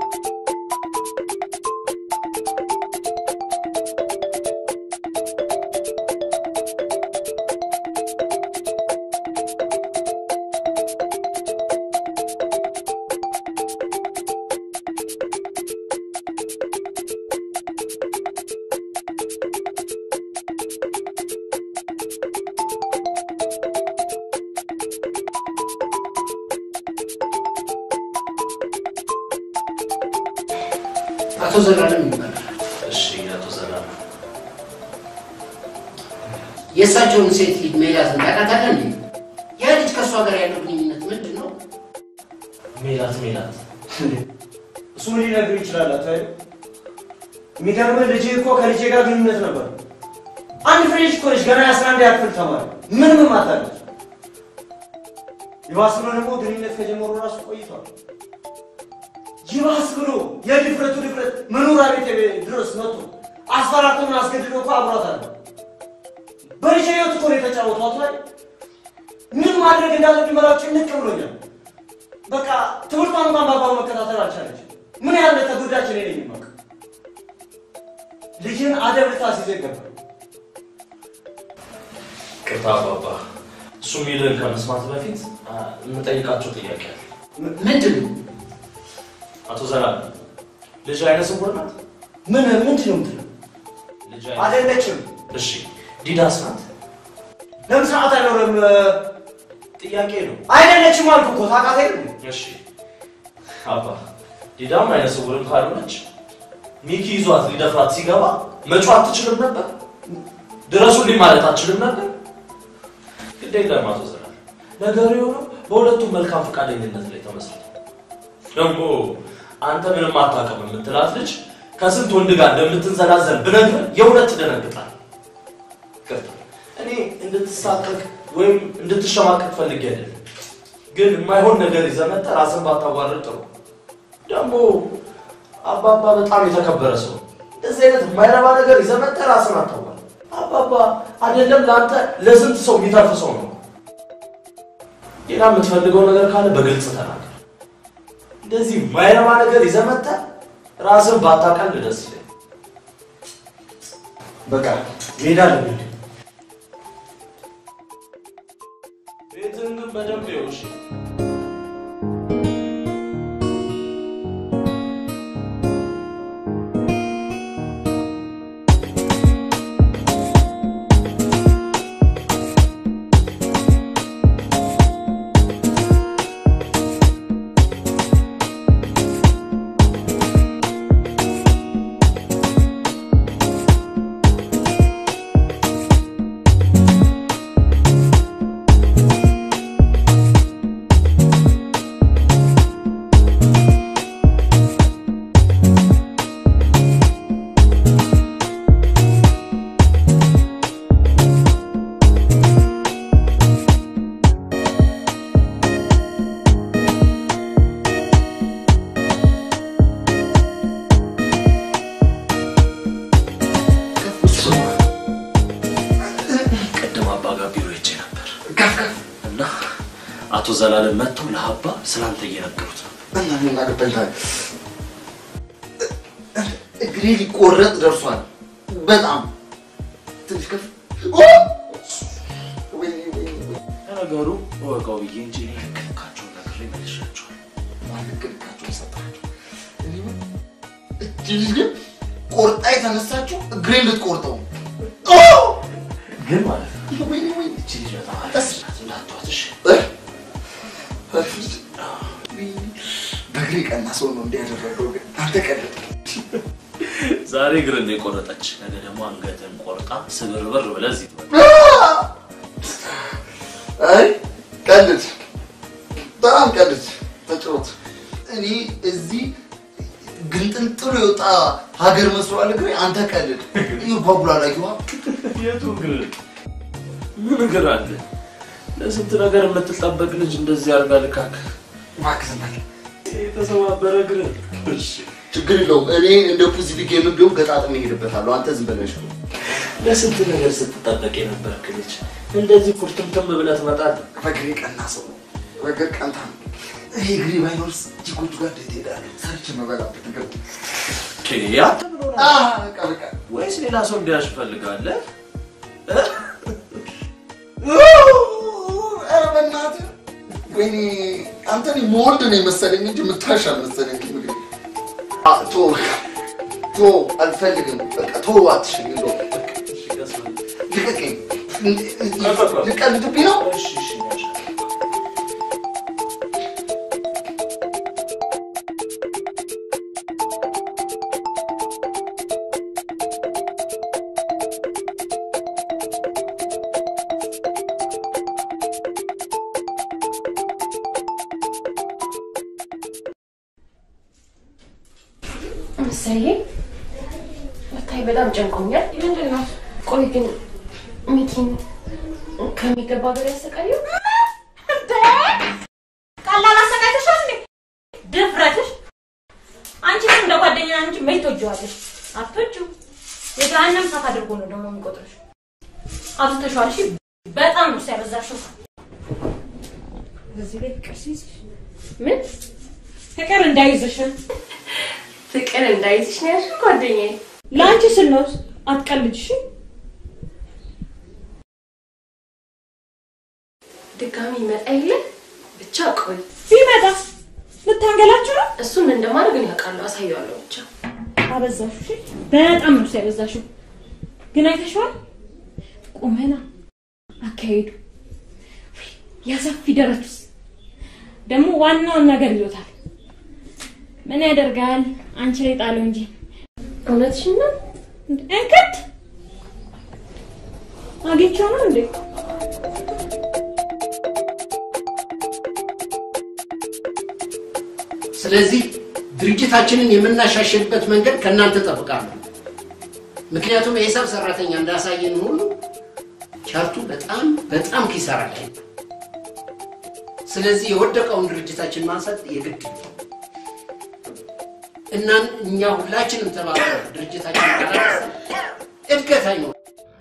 አቶ ዘላለም ይባላል። እሺ አቶ ዘላለም የእሳቸውን ሴት ልጅ ሜላትን ታውቃታለህ እንዴ? ያ ልጅ ከእሷ ጋር ያለው ግንኙነት ምንድን ነው? ሜላት ሜላት እሱ ምን ሊነግር ይችላል? አቶ ኃይሉ የሚገርምህ ልጅ እኮ ከልጄ ጋር ግንኙነት ነበር። አንድ ፍሬ ልጅ እኮ ነች፣ ገና የአስራ አንድ ያክል ተማሪ ምን ምን ማታለች። ይባስ ብሎ ደግሞ ግንኙነት ከጀመሩ ራሱ ቆይቷል። ይባስ ብሎ የድፍረቱ ድፍረት መኖሪያ ቤት ድረስ መጥቶ አስፈራርቶና አስገድዶ እኮ አብሯታል። በልጄ ህይወት እኮ ነው የተጫወቱ። አቶ ኃይሉ ምን ማድረግ እንዳለብኝ መላው ጭንቅ ብሎኛል። በቃ ትምህርቷን እንኳን በአግባቡ መከታተል አልቻለች። ምን ያህል ተጎዳች እኔ ነኝ የማውቅ። ልጅን አደብ ልታስይዘው ይገባል። ቅርታ አባባ እሱ የሚልህን ከመስማት በፊት አ፣ የምጠይቃቸው ጥያቄ አለ። ምንድን ነው? አቶ ዘላለም ልጅ አይነ ስውር ናት? ምን ምንድን ነው የምትለው? ልጅ አይደለችም። እሺ ዲዳስ ናት? ለምን ስርዓት አይኖርም? ጥያቄ ነው። አይደለችም አልኩ እኮ ታውቃት የለም እሺ አባ ዲዳም አይነ ስውርም ካልሆነች ሚኪ ይዟት ሊደፍራት ሲገባ መጮህ አትችልም ነበር? ድረሱልኝ ማለት አትችልም ነበር? ግድ የለም አቶ ዘላለም ነገሩ የሆነው በሁለቱም መልካም ፈቃደኝነት ላይ ተመስርቶ ደግሞ አንተ ምንም አታውቅም የምትላት ልጅ ከስንት ወንድ ጋር እንደምትንዘላዘል ብነግርህ የእውነት ትደነግጣል። ይቅርታ እኔ እንድትሳቀቅ ወይም እንድትሸማቀቅ ፈልጌ አይደለም፣ ግን የማይሆን ነገር ይዘህ መጥተህ ራስን ባታዋርድ ጥሩ። ደግሞ አባባ በጣም የተከበረ ሰው ነው። እንደዚህ አይነት የማይረባ ነገር ይዘህ መጥተህ ራስን አታዋርድ። አባባ አይደለም ለአንተ ለስንት ሰው የሚተርፍ ሰው ነው። ሌላ የምትፈልገው ነገር ካለ በግልጽ ተናገር። እንደዚህ የማይረባ ነገር ይዘህ መጥተህ ራስን ባታቀል ደስ ይለኝ። በቃ መሄድ አለብኝ። ቤትህን ግን በደንብ ይኸው እሺ። ዘላለም መጥተው ለአባ ስላንተ እየነገሩት ነው። እና ምን አገባኝ ታዲያ? እግሬ ሊቆረጥ ደርሷል። በጣም ትንሽ ከፍ ኦ! ወይኔ ወይኔ ወይኔ። ለነገሩ እወቀው ብዬ እንጂ እኔ ልክ ልካቸውን ነግሬ መልሻቸዋል። ማን ልክ ልካቸውን ሰጣቸው? እኔ ምን እቺ ልጅ ግን ቆርጣ የተነሳችው እግሬን ልትቆርጠው ነው። ኦ! ግን ማለት ነው ወይኔ ወይኔ እቺ ልጅ በጣም አሪፍ ናት፣ እንዳትዋት እሺ? በእግሬ ቀና ሰው ነው እንዲያደረገው ግን አንተ ቀለጥ ዛሬ እግር እንደ ቆረጠች ነገ ደግሞ አንገትን ቆርጣ ስብርብር ብለህ እዚህ ትመጣለህ። አይ ቀልድ፣ በጣም ቀልድ ተጫወት። እኔ እዚህ ግንጥንጥሎ የወጣ ሀገር መስሏል እግሬ። አንተ ቀልድ ይጓጉላል። አየዋ የቱ እግር ምን እግር አለ? ለስንት ነገር የምትጠበቅ ልጅ እንደዚህ አድርጋ ልካክ እባክህ ዝም በል። የተሰባበረ እግር እሺ ችግር የለውም። እኔ እንደ ፑዚፊክ የምንቢሆን ገጣጥሜ እሄድበታለሁ። አንተ ዝም በለሽ ነው ለስንት ነገር ስትጠበቅ የነበርክ ልጅ እንደዚህ ኩርትምትም ብለህ ትመጣለህ። በእግሬ ቀና ሰው ነው። በእግር ቀንታ ነው። ይሄ እግሬ ባይኖርስ ቺኮቹ ጋር እንዴት እሄዳለሁ? ሰርቼ መበላበት እግር ያ አ በቃ በቃ ወይስ ሌላ ሰው እንዲያሽ ፈልጋለህ? ኧረ በእናትህ ወይኔ አንተ እኔ መወልድ ነው የመሰለኝ እንጂ የምታሽ አልመሰለኝ። ምግብ አ ቶ ቶ አልፈልግም። በቃ ቶ አትሽኝ እንደው ልቀቀኝ። ልቀልድብኝ ነው? እሺ እሺ ያሻ ምሳሌ ወታይ በጣም ጨንቆኛል። ምንድን ነው? ቆይ ግን ሚኪን ከሚገባ በላይ ያሰቃየው ቀላል አሰቃይተሻል እንዴ? ድፍረትሽ! አንቺ ግን እንደ ጓደኛ እንጂ መች ትወጂዋለሽ? አትወጂው። የገሃነም እሳት አድርጎ ነው ደግሞ የሚቆጥርሽ። አብዝተሽዋል። እሺ፣ በጣም ነው ሲያበዛሽው። በዚህ ላይ ፍቅር ሲይዝሽ ምን ፍቅር እንዳይዝሽ ፍቅር እንዳይዝሽ ነው ያልሽው ጓደኛዬ? ለአንቺ ስል ነው። አትቀልጅሽ። ድጋሚ ይመጣ የለ ብቻ ቆይ ቢመጣ ልታንገላችሁ ነው። እሱን ምን እንደማድረግ እኔ አውቃለሁ፣ አሳየዋለሁ ብቻ። አበዛሹ። እሺ፣ በጣም ነው ሲያበዛሽው። ግን አይተሽዋል? ቁመና፣ አካሄዱ፣ ያሰፊ ደረቱስ ደግሞ ዋናውን ነገር ይዞታል። ምን ያደርጋል አንቺ ላይ ጣለው እንጂ እውነትሽን ነው። እንክት አግኝቼው ነው እንዴ? ስለዚህ ድርጅታችንን የምናሻሽልበት መንገድ ከእናንተ ጠብቃለሁ። ምክንያቱም የሂሳብ ሰራተኛ እንዳሳየን ሁሉ ቻርቱ በጣም በጣም ኪሳራ ላይ ነው። ስለዚህ የወደቀውን ድርጅታችን ማንሳት የግድ ነው እና እኛ ሁላችንም ተባብረን ድርጅታችን ካላነሳ እድገት አይኖርም።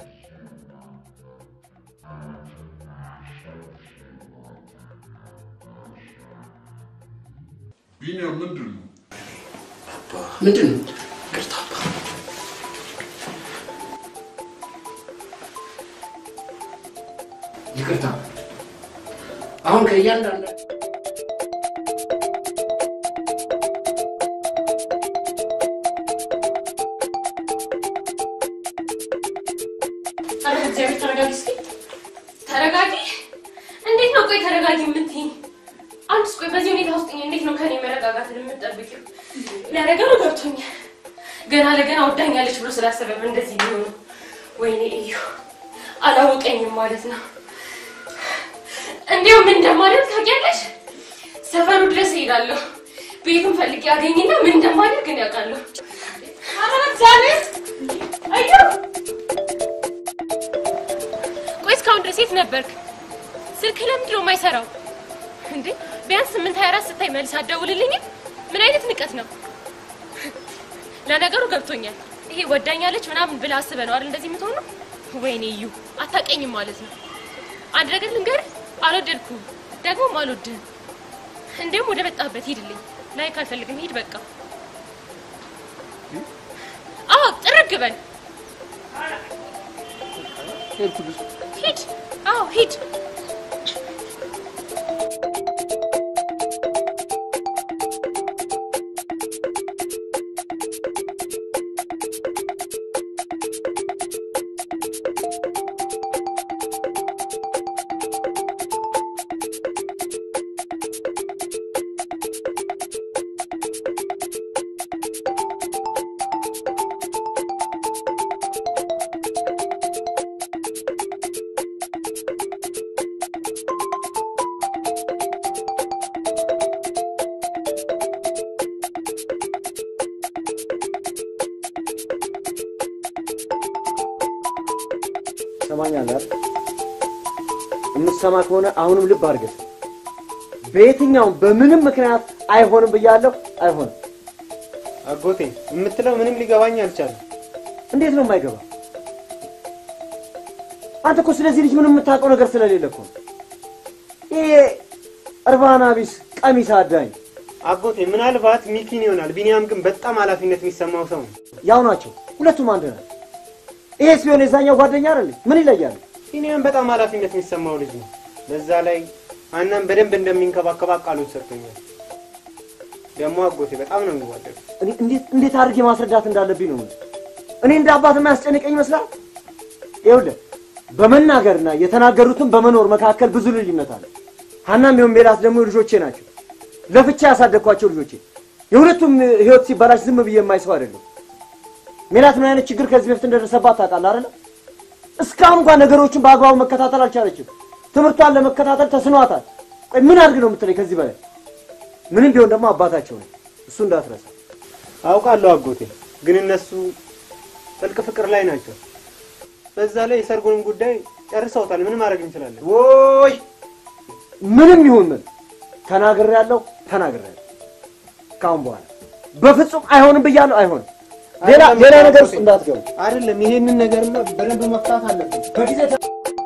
ቢኒያም ምንድን ነው? ምንድን ነው? ይቅርታ አባ። ይቅርታ አሁን ከእያንዳንዱ ኧረ እግዚአብሔር ተረጋጊ እስኪ ተረጋጊ። እንዴት ነው ቆይ ተረጋጊ የምትይኝ? አንቺስ ቆይ በዚህ ሁኔታ ውስጥ እንዴት ነው ከኔ መረጋጋትን የምትጠብቂው? ለነገሩ ገብቶኛል። ገና ለገና ወዳኛለች ብሎ ስላሰበም እንደዚህ ሊሆኑ ወይኔ እዩ አላወቀኝም ማለት ነው። እንዲያው ምን እንደማደርግ ታውቂያለሽ? ሰፈሩ ድረስ እሄዳለሁ። ቤቱን ፈልጌ አገኝና ምን እንደማደርግ እኔ አውቃለሁ። ኧረ እግዚአብሔር እዩ ቆይ እስካሁን ድረስ የት ነበርክ? ስልክ ለምንድን ነው የማይሰራው? እንዴ ቢያንስ ስምንት ሀያ አራት ስታይ መልስ አትደውልልኝም? ምን አይነት ንቀት ነው? ለነገሩ ገብቶኛል። ይሄ ወዳኛለች ምናምን ብለህ አስበህ ነው አይደል እንደዚህ የምትሆነው? ወይኔ እዩ አታውቀኝም ማለት ነው። አንድ ነገር ልንገርህ፣ አልወደድኩም። ደግሞም አልወድህም። እንዲሁም ወደ መጣህበት ሂድልኝ። ላይክ አልፈልግም። ሂድ በቃ። አዎ ጥርግ በል ሄድኩልሽ። ሂድ። አዎ ሂድ። ሰማኛለህ አይደል? የምትሰማ ከሆነ አሁንም ልብ አድርገህ በየትኛውም በምንም ምክንያት አይሆንም ብያለሁ። አይሆንም። አጎቴ የምትለው ምንም ሊገባኝ አልቻለም። እንዴት ነው የማይገባ? አንተ እኮ ስለዚህ ልጅ ምንም የምታውቀው ነገር ስለሌለ እኮ ነው። ይሄ እርባና ቢስ ቀሚስ አዳኝ አጎቴ ምናልባት ሚኪን ይሆናል። ቢኒያም ግን በጣም ኃላፊነት የሚሰማው ሰው ነው። ያው ናቸው፣ ሁለቱም አንድ ናቸው። ይሄስ ቢሆን የዛኛው ጓደኛ አይደል? ምን ይለያሉ? ቢኒያም በጣም ኃላፊነት የሚሰማው ልጅ ነው። በዛ ላይ አናም በደንብ እንደሚንከባከባ ቃሉን ሰጥቶኛል። ደግሞ አጎቴ በጣም ነው የሚዋደዱ። እኔ እንዴት እንዴት አድርጌ ማስረዳት እንዳለብኝ ነው የምልህ። እኔ እንደ አባት የሚያስጨንቀኝ ይመስላል። ይኸውልህ በመናገርና የተናገሩትን በመኖር መካከል ብዙ ልዩነት አለ። ሀናም ይሁን ሜላት ደግሞ ልጆቼ ናቸው። ለፍቻ ያሳደግኳቸው ልጆቼ። የሁለቱም ህይወት ሲበላሽ ዝም ብዬ የማይ ሰው አይደለም። ሜላት ምን አይነት ችግር ከዚህ በፊት እንደደረሰባት ታውቃለህ አይደለ? እስካሁን እንኳን ነገሮችን በአግባቡ መከታተል አልቻለችም። ትምህርቷን ለመከታተል ተስኗታል። ቆይ ምን አድርግ ነው የምትለኝ ከዚህ በላይ? ምንም ቢሆን ደግሞ አባታቸው ነው። እሱ እንዳትረሳ። አውቃለሁ አጎቴ፣ ግን እነሱ ጥልቅ ፍቅር ላይ ናቸው። በዛ ላይ የሰርጉንም ጉዳይ ጨርሰውታል። ምን ማድረግ እንችላለን? ወይ ምንም ይሁን ምን ተናግሬያለሁ፣ ተናግሬያለሁ። ካሁን በኋላ በፍጹም አይሆንም ብያለሁ። አይሆንም። ሌላ ሌላ ነገር ውስጥ እንዳትገቡ። አይደለም ይሄንን ነገርማ በደንብ መፍታት አለብን። በጊዜ ተ-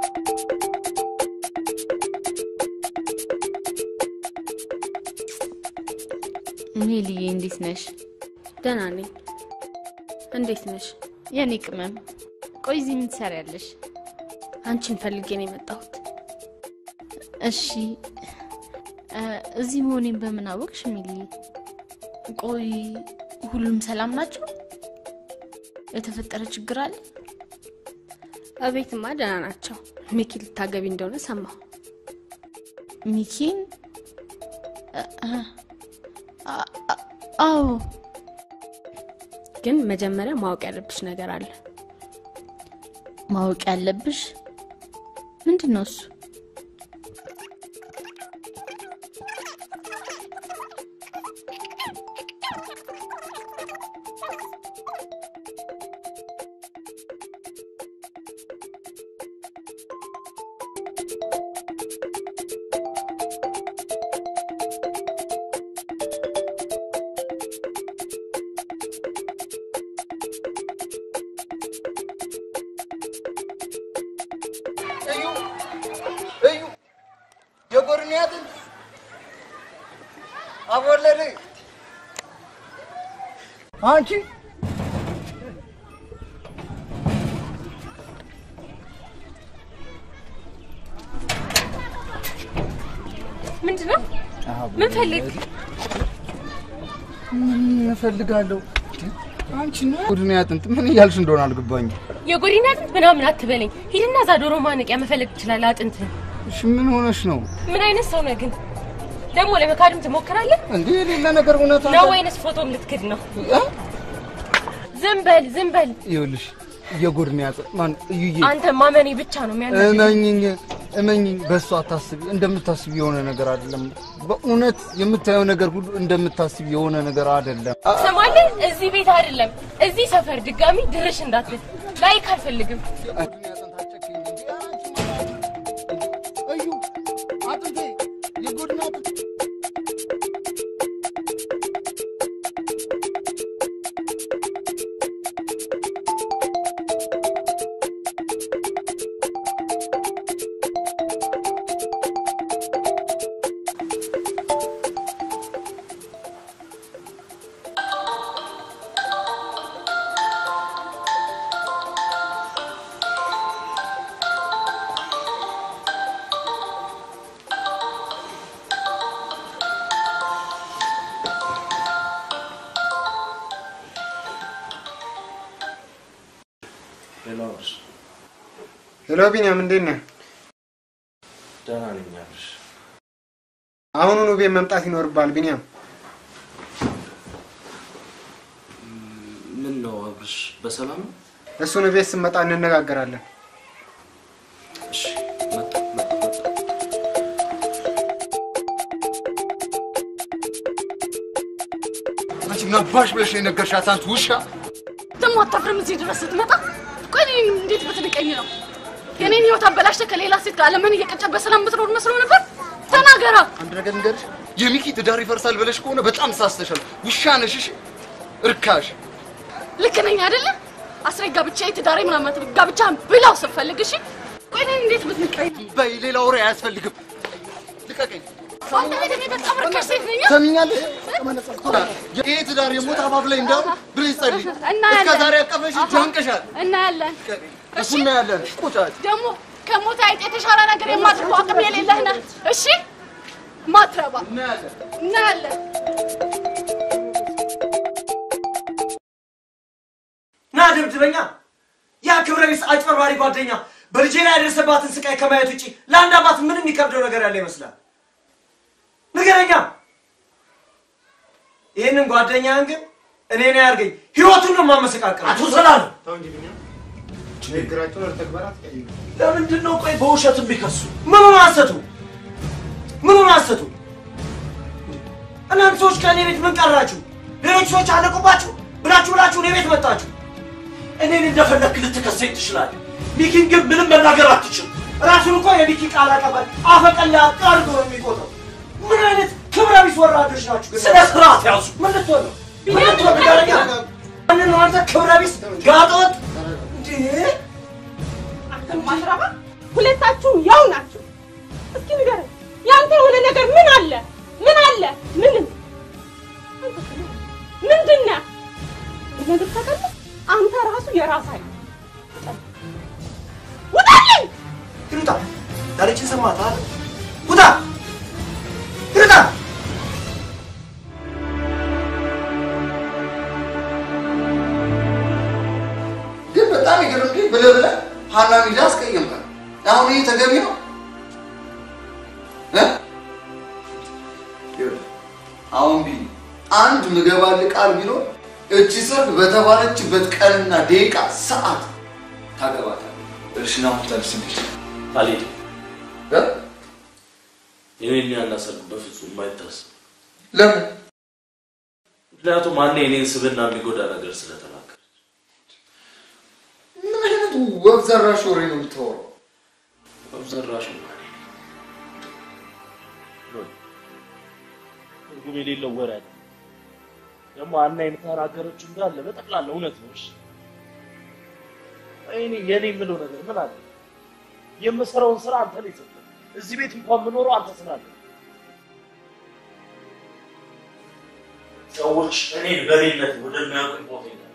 ሜልዬ እንዴት ነሽ? ደህና ነኝ። እንዴት ነሽ? የኔ ቅመም፣ ቆይ እዚህ ምን ትሰሪያለሽ? አንቺን ፈልጌ ነው የመጣሁት። እሺ እ፣ እዚህ መሆኔን በምን አወቅሽ ሜልዬ? ቆይ ሁሉም ሰላም ናቸው? የተፈጠረ ችግር አለ? እቤትማ ደህና ናቸው። ሚኪ ልታገቢ እንደሆነ ሰማሁ። ሚኪን? እ፣ እ፣ አ- አ- አዎ ግን መጀመሪያ ማወቅ ያለብሽ ነገር አለ። ማወቅ ያለብሽ ምንድን ነው እሱ? እዩ እዩ የጎርንያትን አቦለደ አንቺ ምንድን ነው? ምን ፈልግ? ምን እፈልጋለሁ? አንቺ ነው ቡድን ያጥንት ምን እያልሽ እንደሆነ አልገባኝም። የጎሪና አጥንት ምናምን አትበለኝ። ሂድና እዛ ዶሮ ማነቂያ መፈለግ ትችላለህ አጥንትህን። እሺ ምን ሆነሽ ነው ምን አይነት ሰው ነህ ግን? ደግሞ ለመካድም ትሞክራለህ እንዴ? የሌለ ነገር እውነት ነው ወይንስ ፎቶም ልትክድ ነው? ዝም በል ዝም በል። ይኸውልሽ የጎድን ያጥንት ማን እዩዬ አንተ ማመኔ ብቻ ነው የሚያናድድ። እመኝኝ እመኝኝ፣ በእሱ አታስቢ። እንደምታስቢ የሆነ ነገር አይደለም። በእውነት የምታየው ነገር ሁሉ እንደምታስቢ የሆነ ነገር አይደለም። ትሰማለህ? እዚህ ቤት አይደለም እዚህ ሰፈር ድጋሚ ድርሽ እንዳትል። ላይክ አልፈልግም። እዩ አጥንቴ የጎድን አጥንት ሄሎ አብርሽ፣ ሄሎ ቢኒያም፣ እንዴት ነህ? ደህና ነኝ አብርሽ። አሁኑኑ ቤት መምጣት ይኖርብሃል ቢኒያም። ምን ነው አብርሽ፣ በሰላም ነው? እሱን ቤት ስመጣ እንነጋገራለን። እሺ፣ መጣ መጣ መጣ። አንቺ ነባሽ ብለሽ ነው የነገርሻት አንተ ውሻ። ደግሞ አታፍርም እዚህ ድረስ ስትመጣ? ቆይ እኔን እንዴት ብትንቀኝ ነው? የኔን ህይወት አበላሽተህ ከሌላ ሴት ጋር አለምን እየቀጨ በሰላም የምትኖር መስሎ ነበር? ተናገራ። አንድ ነገር ንገርሽ፣ የሚኪ ትዳር ይፈርሳል ብለሽ ከሆነ በጣም ሳስተሻል። ውሻ ነሽ። እሺ፣ እርካሽ። ልክ ነኝ አይደለ? አስሬ ጋብቻ ትዳሬ ምናምን ጋብቻ ብላው ስትፈልግ እሺ። ቆይ እኔን እንዴት ብትንቀኝ? በይ፣ ሌላ ወሬ አያስፈልግም። ልቀቀኝ። አንተ ቤት እኔ በጣም ርካሽ ሴት ነኝ። ሰሚኛለሽ? ይህ ትዳር የሞት አፋፍ ላይ እንዳሉ ብለሽ ጸልይ። እናያለን። እስከ ዛሬ ያቀፈሽ ጀንቅሻል። እናያለን። እሱ እናያለን። ቁጫጭ ደግሞ ከሞት አይጥ የተሻለ ነገር የማድርገው አቅም የሌለህ ነህ። እሺ ማትረባ እናያለን። ና ደብድበኛ። ያ ክብረ ቢስ አጭበርባሪ ጓደኛ በልጄ ላይ ያደረሰባትን ስቃይ ከማየት ውጭ ለአንድ አባት ምን የሚከብደው ነገር ያለ ይመስላል? ንገረኛ። ይህንን ጓደኛህን ግን እኔ ነው ያርገኝ፣ ህይወቱን ነው የማመሰቃቀል። አቶ ሰላም ተው እንጂ ቢኒያም፣ ንግግራቸውን ወደ ተግባር አትቀይሩ። ለምንድን ነው ቆይ በውሸት የሚከሱ? ምኑን አሰቱ? ምኑን አሰቱ? እናንተ ሰዎች ከእኔ ቤት ምን ቀራችሁ? ሌሎች ሰዎች አለቁባችሁ ብላችሁ ብላችሁ እኔ ቤት መጣችሁ። እኔን እንደፈለክ ልትከሰኝ ትችላለህ። ሚኪን ግን ምንም መናገር አትችል። ራሱን እኮ የሚኪ ቃል አቀባይ አፈቀላ አድርጎ ነው የሚቆጥረው። ምን አይነት ክብረ ቢስ ወራዶች ናችሁ? ግን ስነ ስርዓት ያዙ። ምን ልትሆን ነው? ምን ልትሆን ንገረኛ። ማንን ነው አንተ ክብረ ቢስ ጋጠወጥ እንዴ? ማትረባ ሁለታችሁም ያው ናችሁ። እስኪ ንገረኝ፣ ያንተ የሆነ ነገር ምን አለ? ምን አለ? ምንም። ምንድን ነህ? ነገር ታውቃለህ? አንተ ራሱ የራስህ አይደል? ውጣልኝ! ይሩጣ ዳርችን ሰማት አይደል? ውጣ ይሩጣ ግን በጣም የገረምከኝ ብለህ ብለህ ሀናን ሂዳ አስቀየምካት። አሁን ይህ ተገቢ ነው? እ? ይኸውልህ፣ አሁን ቢ አንድ ምገባልህ ቃል ቢኖር እቺ ሰርግ በተባለችበት ቀንና ደቂቃ ሰዓት ታገባታለህ። እሺ ና አሁን ተነስ እንሂድ። አልሄድም። የኔን ያና ሰርግ በፍጹም የማይታሰብ ለምን? ምክንያቱም አኔ የኔን ስብና የሚጎዳ ነገር ስለተናገረ ምን አይነት ወብ ዘራሽ ወሬ ነው የምታወራው? አብዘራሽ ትርጉም የሌለው ወሬ አለ። ደግሞ አና የምትናገረችው እንዳለ በጠቅላላ እውነት ነው። እሺ እኔ የኔ የምለው ነገር ምን አለ? የምሰራውን ስራ አንተ ነው የሰጠህ። እዚህ ቤት እንኳን የምኖረው አንተ ስላለ ሰዎች እኔን በሌለት ወደሚያውቁኝ ቦታ ይሄዳሉ።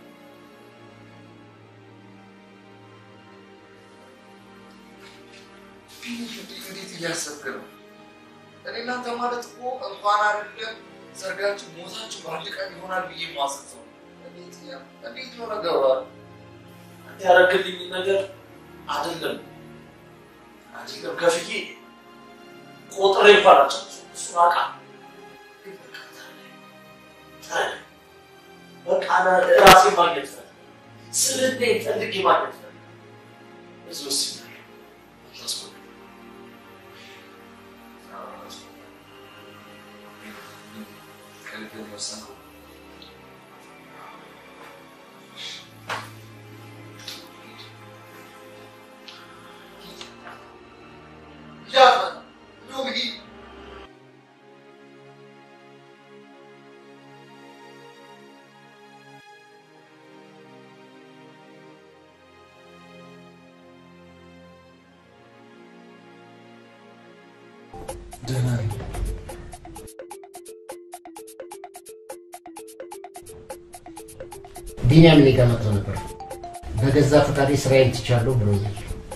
እንዴት እያሰብክ ነው? እኔ እናንተ ማለት እኮ እንኳን አይደለም ሰርጋችሁ ሞታችሁ በአንድ ቀን ይሆናል ብዬ ማሰብ ነው። እንዴት ያ- እንዴት ነው ነገሩ? አንተ ያደረግልኝ ነገር አይደለም አይደለም ከፍዬ ቆጥሬ እንኳን አልጨረስኩም። እሱን አውቃለሁ። ግን በቃ ተረዳኝ፣ ተረዳኝ። በቃ ና- ራሴን ማግኘት ፈልግ ስልኔ ፈልጌ ማግኘት ፈልግ እዚህ ወስኛለሁ። አታስቆም። ከልብ ነው የወሰንከው? ሂድ፣ እንደውም ሂድ። ደህና ነኝ። ቢኒያም እኔ ጋር መጥቶ ነበር። በገዛ ፈቃዴ ስራዬን ትቻለሁ ብሎኛል።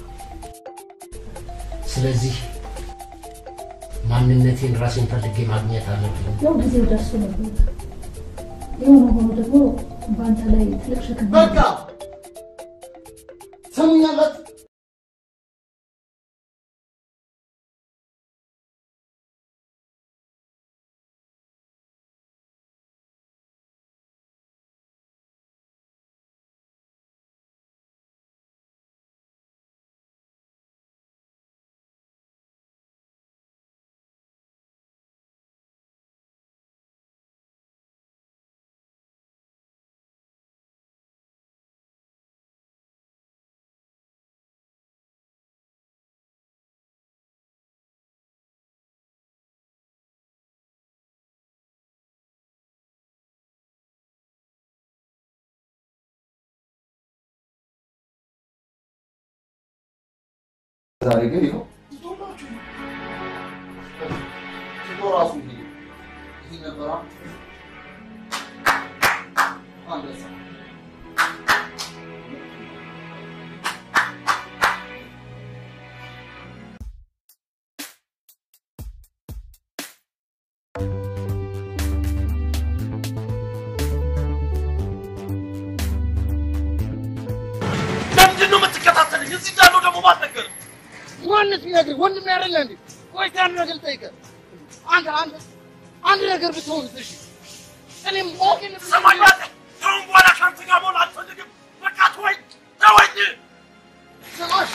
ስለዚህ ማንነቴን ራሴን ፈልጌ ማግኘት አለብኝ። ያው ጊዜው ደርሶ ነበር። የሆነ ሆኖ ደግሞ በአንተ ላይ ትልቅ ሸክም በቃ ሰሙኛላችሁ? ዛሬ ግን ይኸው ትቶላችሁ ነው። ትቶ ራሱ ይሄ ይሄ ነበራ አንበሳ ለምንድን ነው የምትከታተልኝ? እዚህ እንዳለው ደግሞ ማትነገር ማንስ ቢነግርህ ወንድም ያደለ እንዴ? ቆይ አንድ ነገር ልጠይቅህ። አንተ አንተ አንድ ነገር ብትሆን እሺ፣ እኔም ሞግን ትሰማኛለህ? ከአሁን በኋላ ከአንተ ጋር መሆን አልፈልግም። በቃ ተወኝ፣ ተወኝ። ስማሽ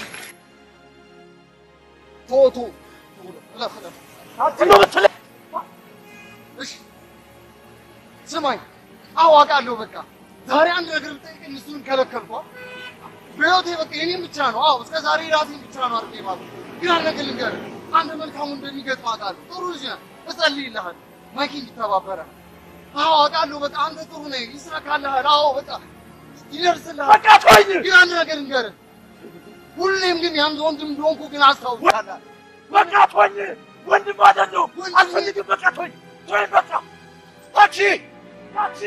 ቶቶ እለፍ እለፍ አንተ ነው የምትለኝ? እሺ ስማኝ፣ አዋቃለሁ። በቃ ዛሬ አንድ ነገር ብጠይቅህ እሱን ከለከልኳ። በህይወቴ በቃ የኔም ብቻ ነው። አዎ እስከ ዛሬ ራሴን ብቻ ነው አድርጌ ማለት ግን አንድ ነገር ልንገርህ፣ አንተ መልካሙ እንደሚገጥምህ አውቃለሁ። ጥሩ ልጅ ነህ፣ እጸልይልሃለሁ። ማይክ ይተባበራል። አዎ አውቃለሁ። በቃ አንተ ጥሩ ነህ፣ ይሳካልሃል። አዎ በቃ ይደርስልሃል። በቃ ተወኝ። ግን አንድ ነገር ልንገርህ፣ ሁሌም ግን ያንተ ወንድም እንደሆንኩ ግን አስታውሳለሁ። በቃ ተወኝ። ወንድም አይደለሁ፣ አልፈልግም። በቃ ተወኝ፣ ተወኝ። በቃ ታክሲ፣ ታክሲ።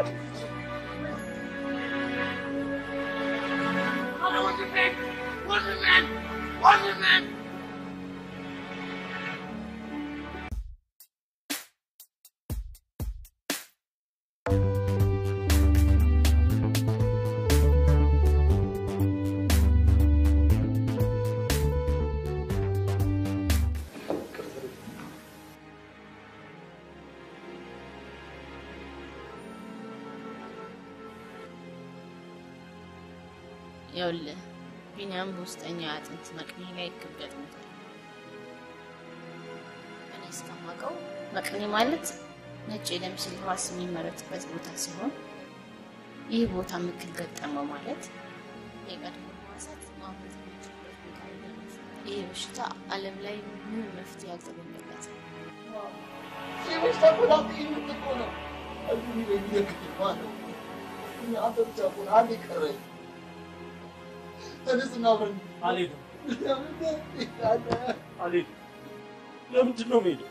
ኧረ ወንድሜ፣ ወንድሜ፣ ወንድሜ ይኸውልህ ቢኒያም በውስጠኛው የአጥንት መቅኔ ላይ እክል ገጥሞታል። እኔ እስከማውቀው መቅኔ ማለት ነጭ የደም ስል ሕዋስ የሚመረትበት ቦታ ሲሆን ይህ ቦታ ምክል ገጠመው ማለት የቀድሞ ሕዋሳት ማምረት የሚችሉበት ቦታ እንደሆነ ይህ በሽታ ዓለም ላይ ምንም መፍትሄ ያልተገኘለት ሴቶች ተቆጣጥ የምትቆ ነው አዩ የሚለክት ማለት አንተ ብቻ እኮ ነህ አንድ የቀረኝ ተነስና አብረን አልሄድም፣ አልሄድም። ለምንድን ነው የምሄደው?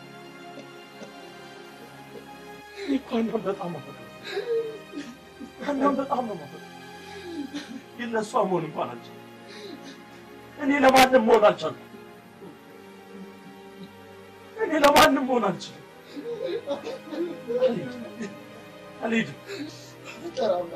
እኔ እኮ ሀናን በጣም አፈቅራለሁ። ሀናን በጣም ነው የማፈቅረው። ግን ለእሷ መሆን እንኳን አልቻልኩም። እኔ ለማንም መሆን አልቻልኩም። እኔ ለማንም መሆን አልችልም። አልሄድም፣ አልሄድም። ጠራምና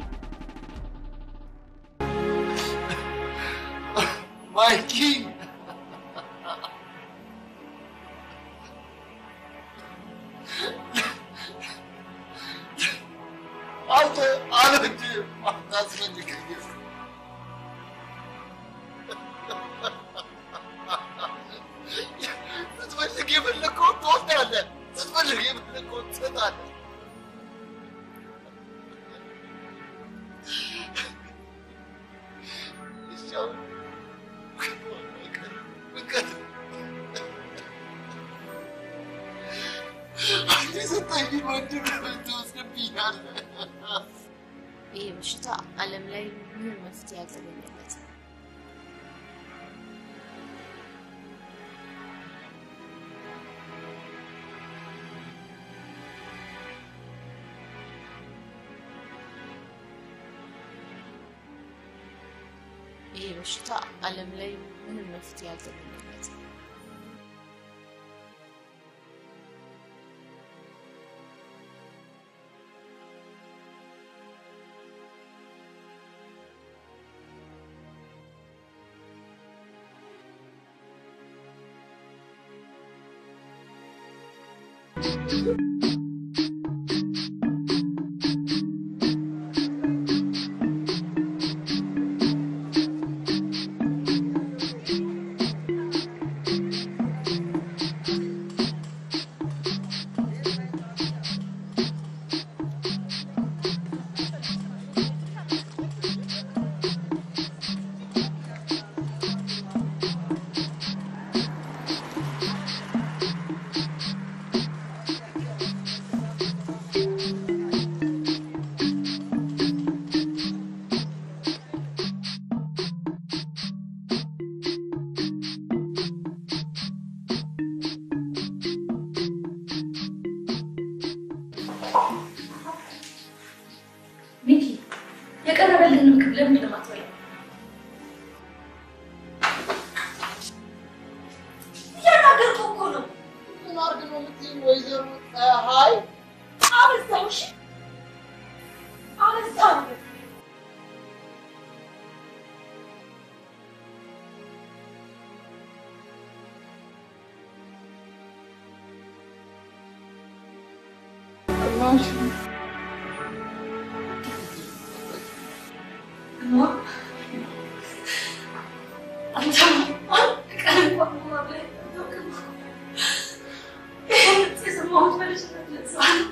ማይኪ አታስጨንቀኝ። ስትፈልግ የፈለግከውን ትወስዳለህ፣ ስትፈልግ የፈለግከውን ትሰጣለህ። እሺ አሁን ፍቅር አንተ የሰጠኝን ወንድም ትወስድብኛለህ። ይህ በሽታ ዓለም ላይ ምንም መፍትሄ ያልተገኘለት ይህ በሽታ ዓለም ላይ ምንም መፍትሄ ያልተገኘለት ሚኪ የቀረበልህን ምግብ ለምንድን ነው የማትበላው? እያናገርኩህ እኮ ነው። ምን አድርግ ነው የምትይኝ ወይዘሮ ፀሐይ? አበዛው። እሺ አበዛው። አንተ አንድ ቀን እንኳን ማብላት አታውቅም። ይሄን የሰማሁት በልጅነት ለዛ ነው።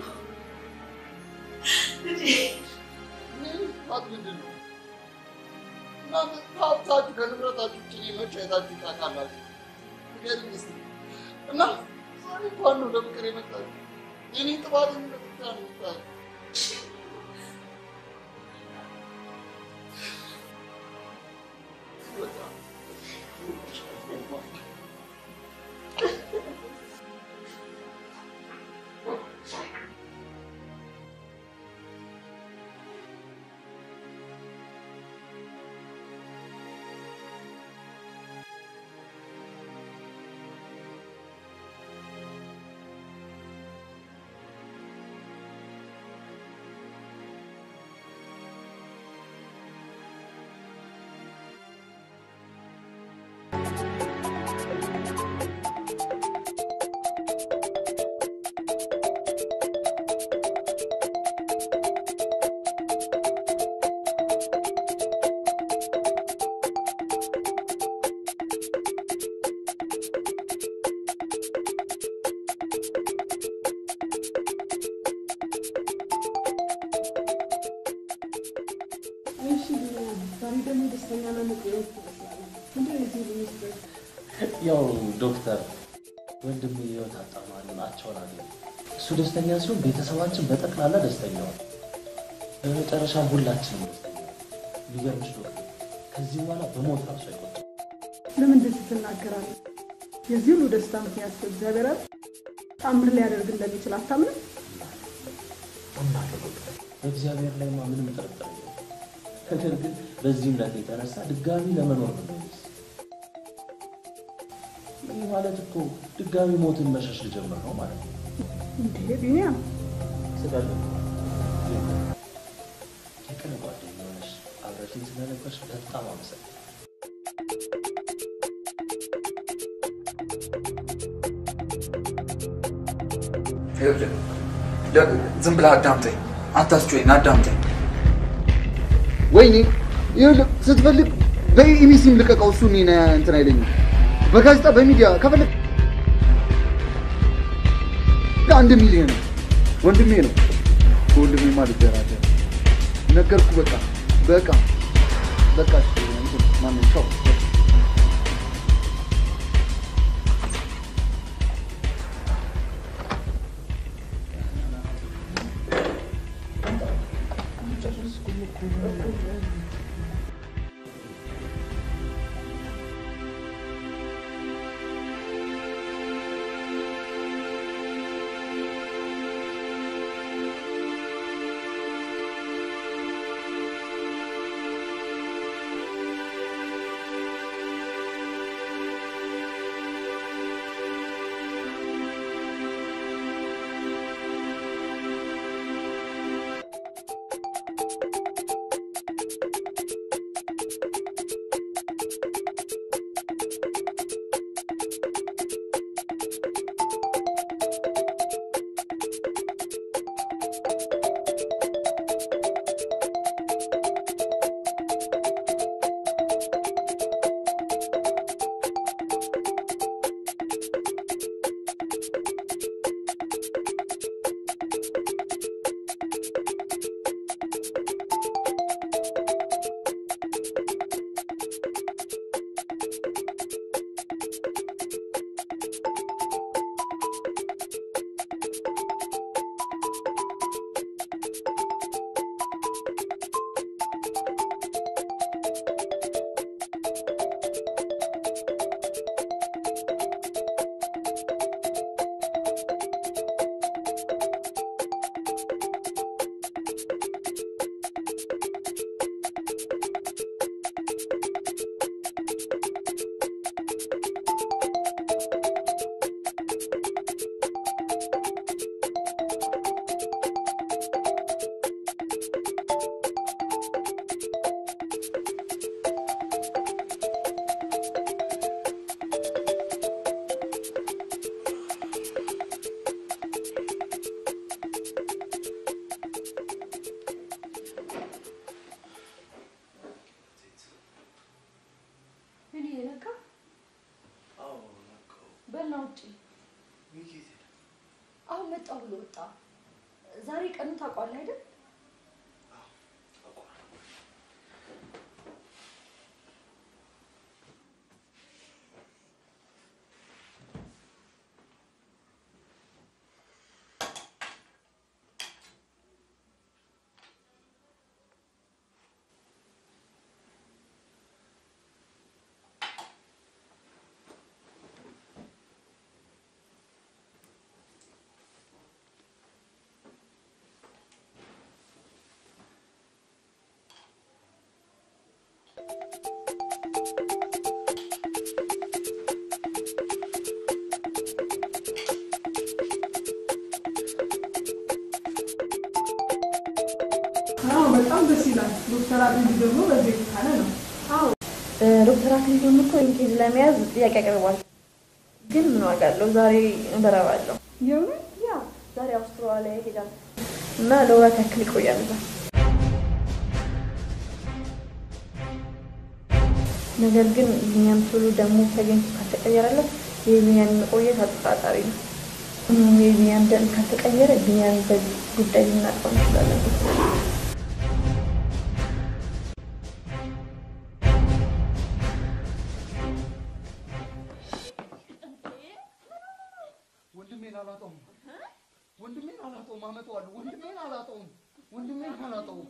ልጄ ሀብት ምንድን ነው? እናንተ ከሀብታችሁ ከንብረታችሁ ውጭ እኔ መቼ አይታችሁ ታውቃላችሁ? ንገሪኝ እስኪ። እና ዛሬ እንኳን ነው ለፍቅር የመጣችሁ። የኔ ጥፋተኝነት ብቻ ነው የምታዩት። በጣም ዛሬ ደግሞ ደስተኛ ነው መቆየት ትመስላለህ። ምንድን ነው የዚህ ልጅ ሚስጥር? ያው ዶክተር ወንድም የህይወት አጣማሪ ናቸውን አለ። እሱ ደስተኛ ሲሆን ቤተሰባችን በጠቅላላ ደስተኛ ነው። በመጨረሻም ሁላችንም ደስተኛ ነን። የሚገርምሽ ዶክተር ከዚህ በኋላ በሞት ራሱ አይቆጥም። ለምን እንደዚህ ትናገራለህ? የዚህ ሁሉ ደስታ ምክንያት እግዚአብሔር አይደል? ተአምር ሊያደርግ እንደሚችል አታምንም? አምናለሁ ዶክተር። በእግዚአብሔር ላይማ ምንም ጥርጥር የለውም። ነገር ግን በዚህ እምነት የተነሳ ድጋሚ ለመኖር ነው የሚሆንስ። ይህ ማለት እኮ ድጋሚ ሞትን መሸሽ ልጀምር ነው ማለት ነው። እንዴ ቢኒያም፣ ስጋለ የቅን ጓደኛ ሆነሽ አብረሽኝ ስለነበርሽ በጣም አመሰግናለሁ። ይኸውልህ ለ- ዝም ብለህ አዳምጠኝ፣ አታስጮኝ፣ አዳምጠኝ። ወይኔ ይኸውልህ ስትፈልግ በኢቢሲም ልቀቀው። እሱ እኔን እንትን አይለኝም። በጋዜጣ በሚዲያ ከፈለግ አንድ ሚሊዮን ነው። ወንድሜ ነው። ከወንድሜ ማለት ደራደር ነገርኩ። በቃ በቃ በቃ እንትን ማነው ቻው። ምን የነካ በላ ውጪ አሁን መጣሁ ብሎ ወጣ። ዛሬ ቀኑ ታውቋለህ አይደል? አዎ በጣም ደስ ይላል። ዶክተር አብይ ደግሞ በዚህ የተካለ ነው። አዎ ዶክተር አክሊሉም እኮ ይህን ኬዝ ለመያዝ ጥያቄ አቅርቧል። ግን ምን ዋጋ አለው? ዛሬ እበረባለሁ። የእውነት ያ ዛሬ አውስትራሊያ ይሄዳል እና ለወራት ያክል ይቆያል እዛ። ነገር ግን ቢኒያም ቶሎ ደግሞ ተገኝቶ ካልተቀየረለት የቢኒያም መቆየት አጠራጣሪ ነው። እም፣ የቢኒያም ደም ካልተቀየረ ቢኒያም በዚህ ጉዳይ ልናውቀው እንችላለን። ወንድሜን አላጣውም። ወንድሜን አላጣውም። አመጣዋለሁ። ወንድሜን አላጣውም። ወንድሜን አላጣውም።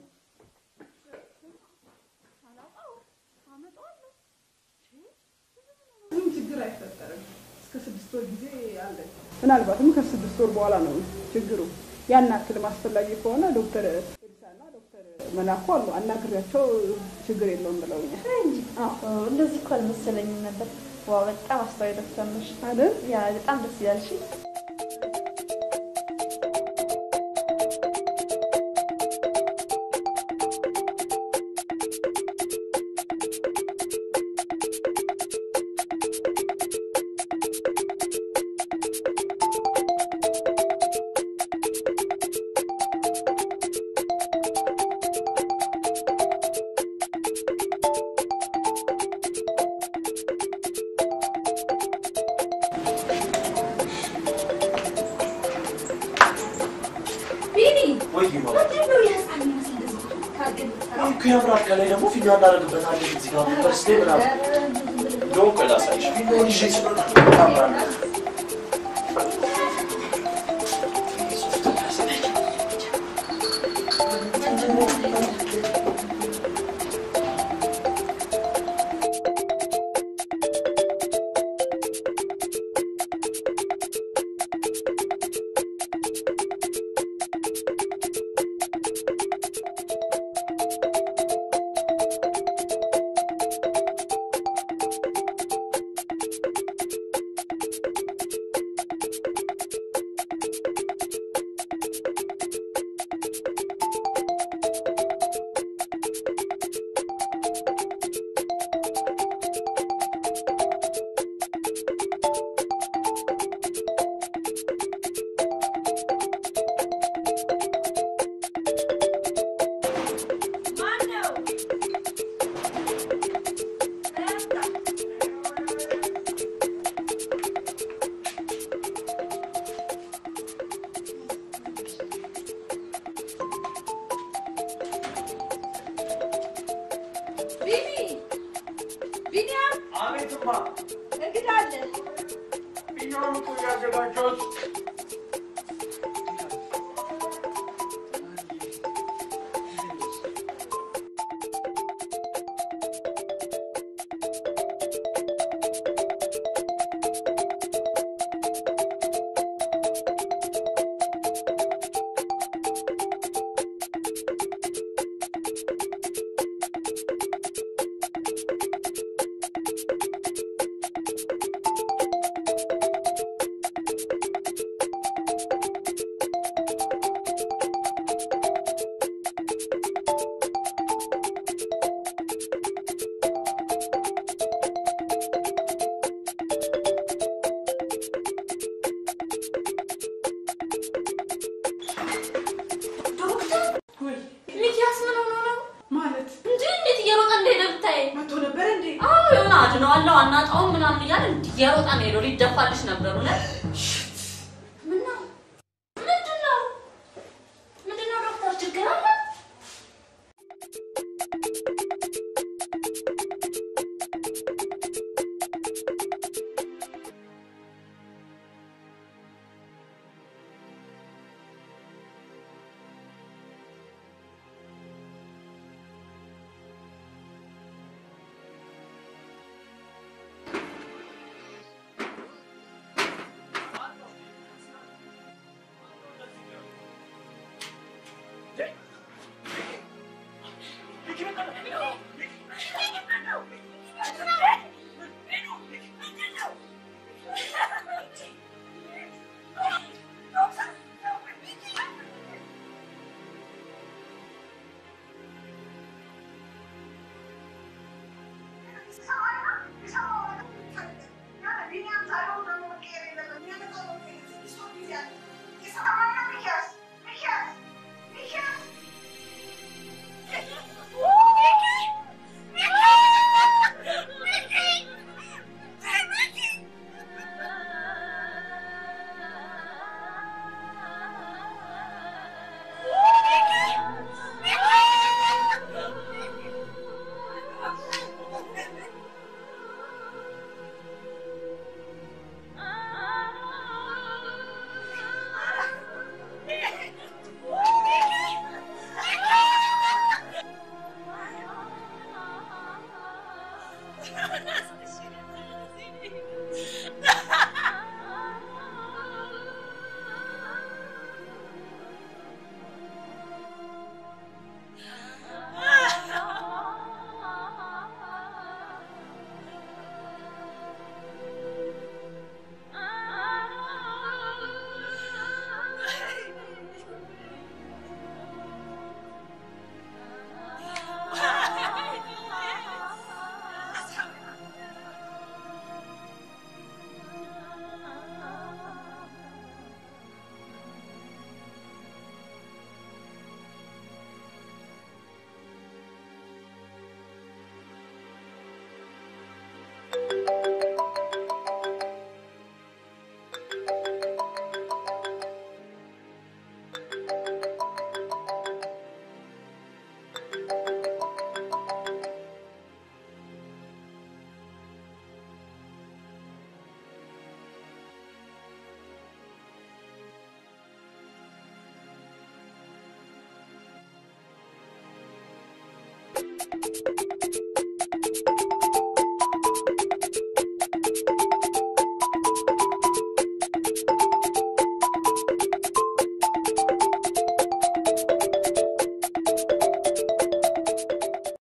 ምንም ችግር አይፈጠርም። እስከ ስድስት ወር ጊዜ አለ። ምናልባትም ከስድስት ወር በኋላ ነው ችግሩ። ያን ያክልም አስፈላጊ ከሆነ ዶክተር ኤልሳና ዶክተር መላኩ አሉ አናግሬያቸው ችግር የለውም ብለውኛል። እንደዚህ እኮ አልመሰለኝም ነበር። ዋው በጣም አስተዋይ ዶክተር ነሽ አይደል? ያ በጣም ደስ ይላል። እሺ ይሆናል? አሁን እኮ ያምራል። ከላይ ደግሞ ፊኛ እናደርግበታለን እዚህ ጋር በርስቴ ምናምን እንደውም ቆይ ላሳይሽ። ፊኛውን ይዤ ስለሆነ ያምራል። ቢኒ ቢኒያም፣ አቤትማ እንግዳ አለ። ፊኛውን እኮ ያዘጋጀሁት ሚኪያስ ምን ሆኖ ነው ማለት እንጂ እንዴት እየሮጠ እንደሄደ ብታይ መቶ ነበር እንዴ? አዎ የሆነ አድነዋለሁ አናጣውም ምናምን እያለ እንዲህ እየሮጠ ነው ሄዶ ሊደፋልሽ ነበር እውነት ምነው ምንድን ነው ምንድን ነው ዶክተር ችግር አለ ነው።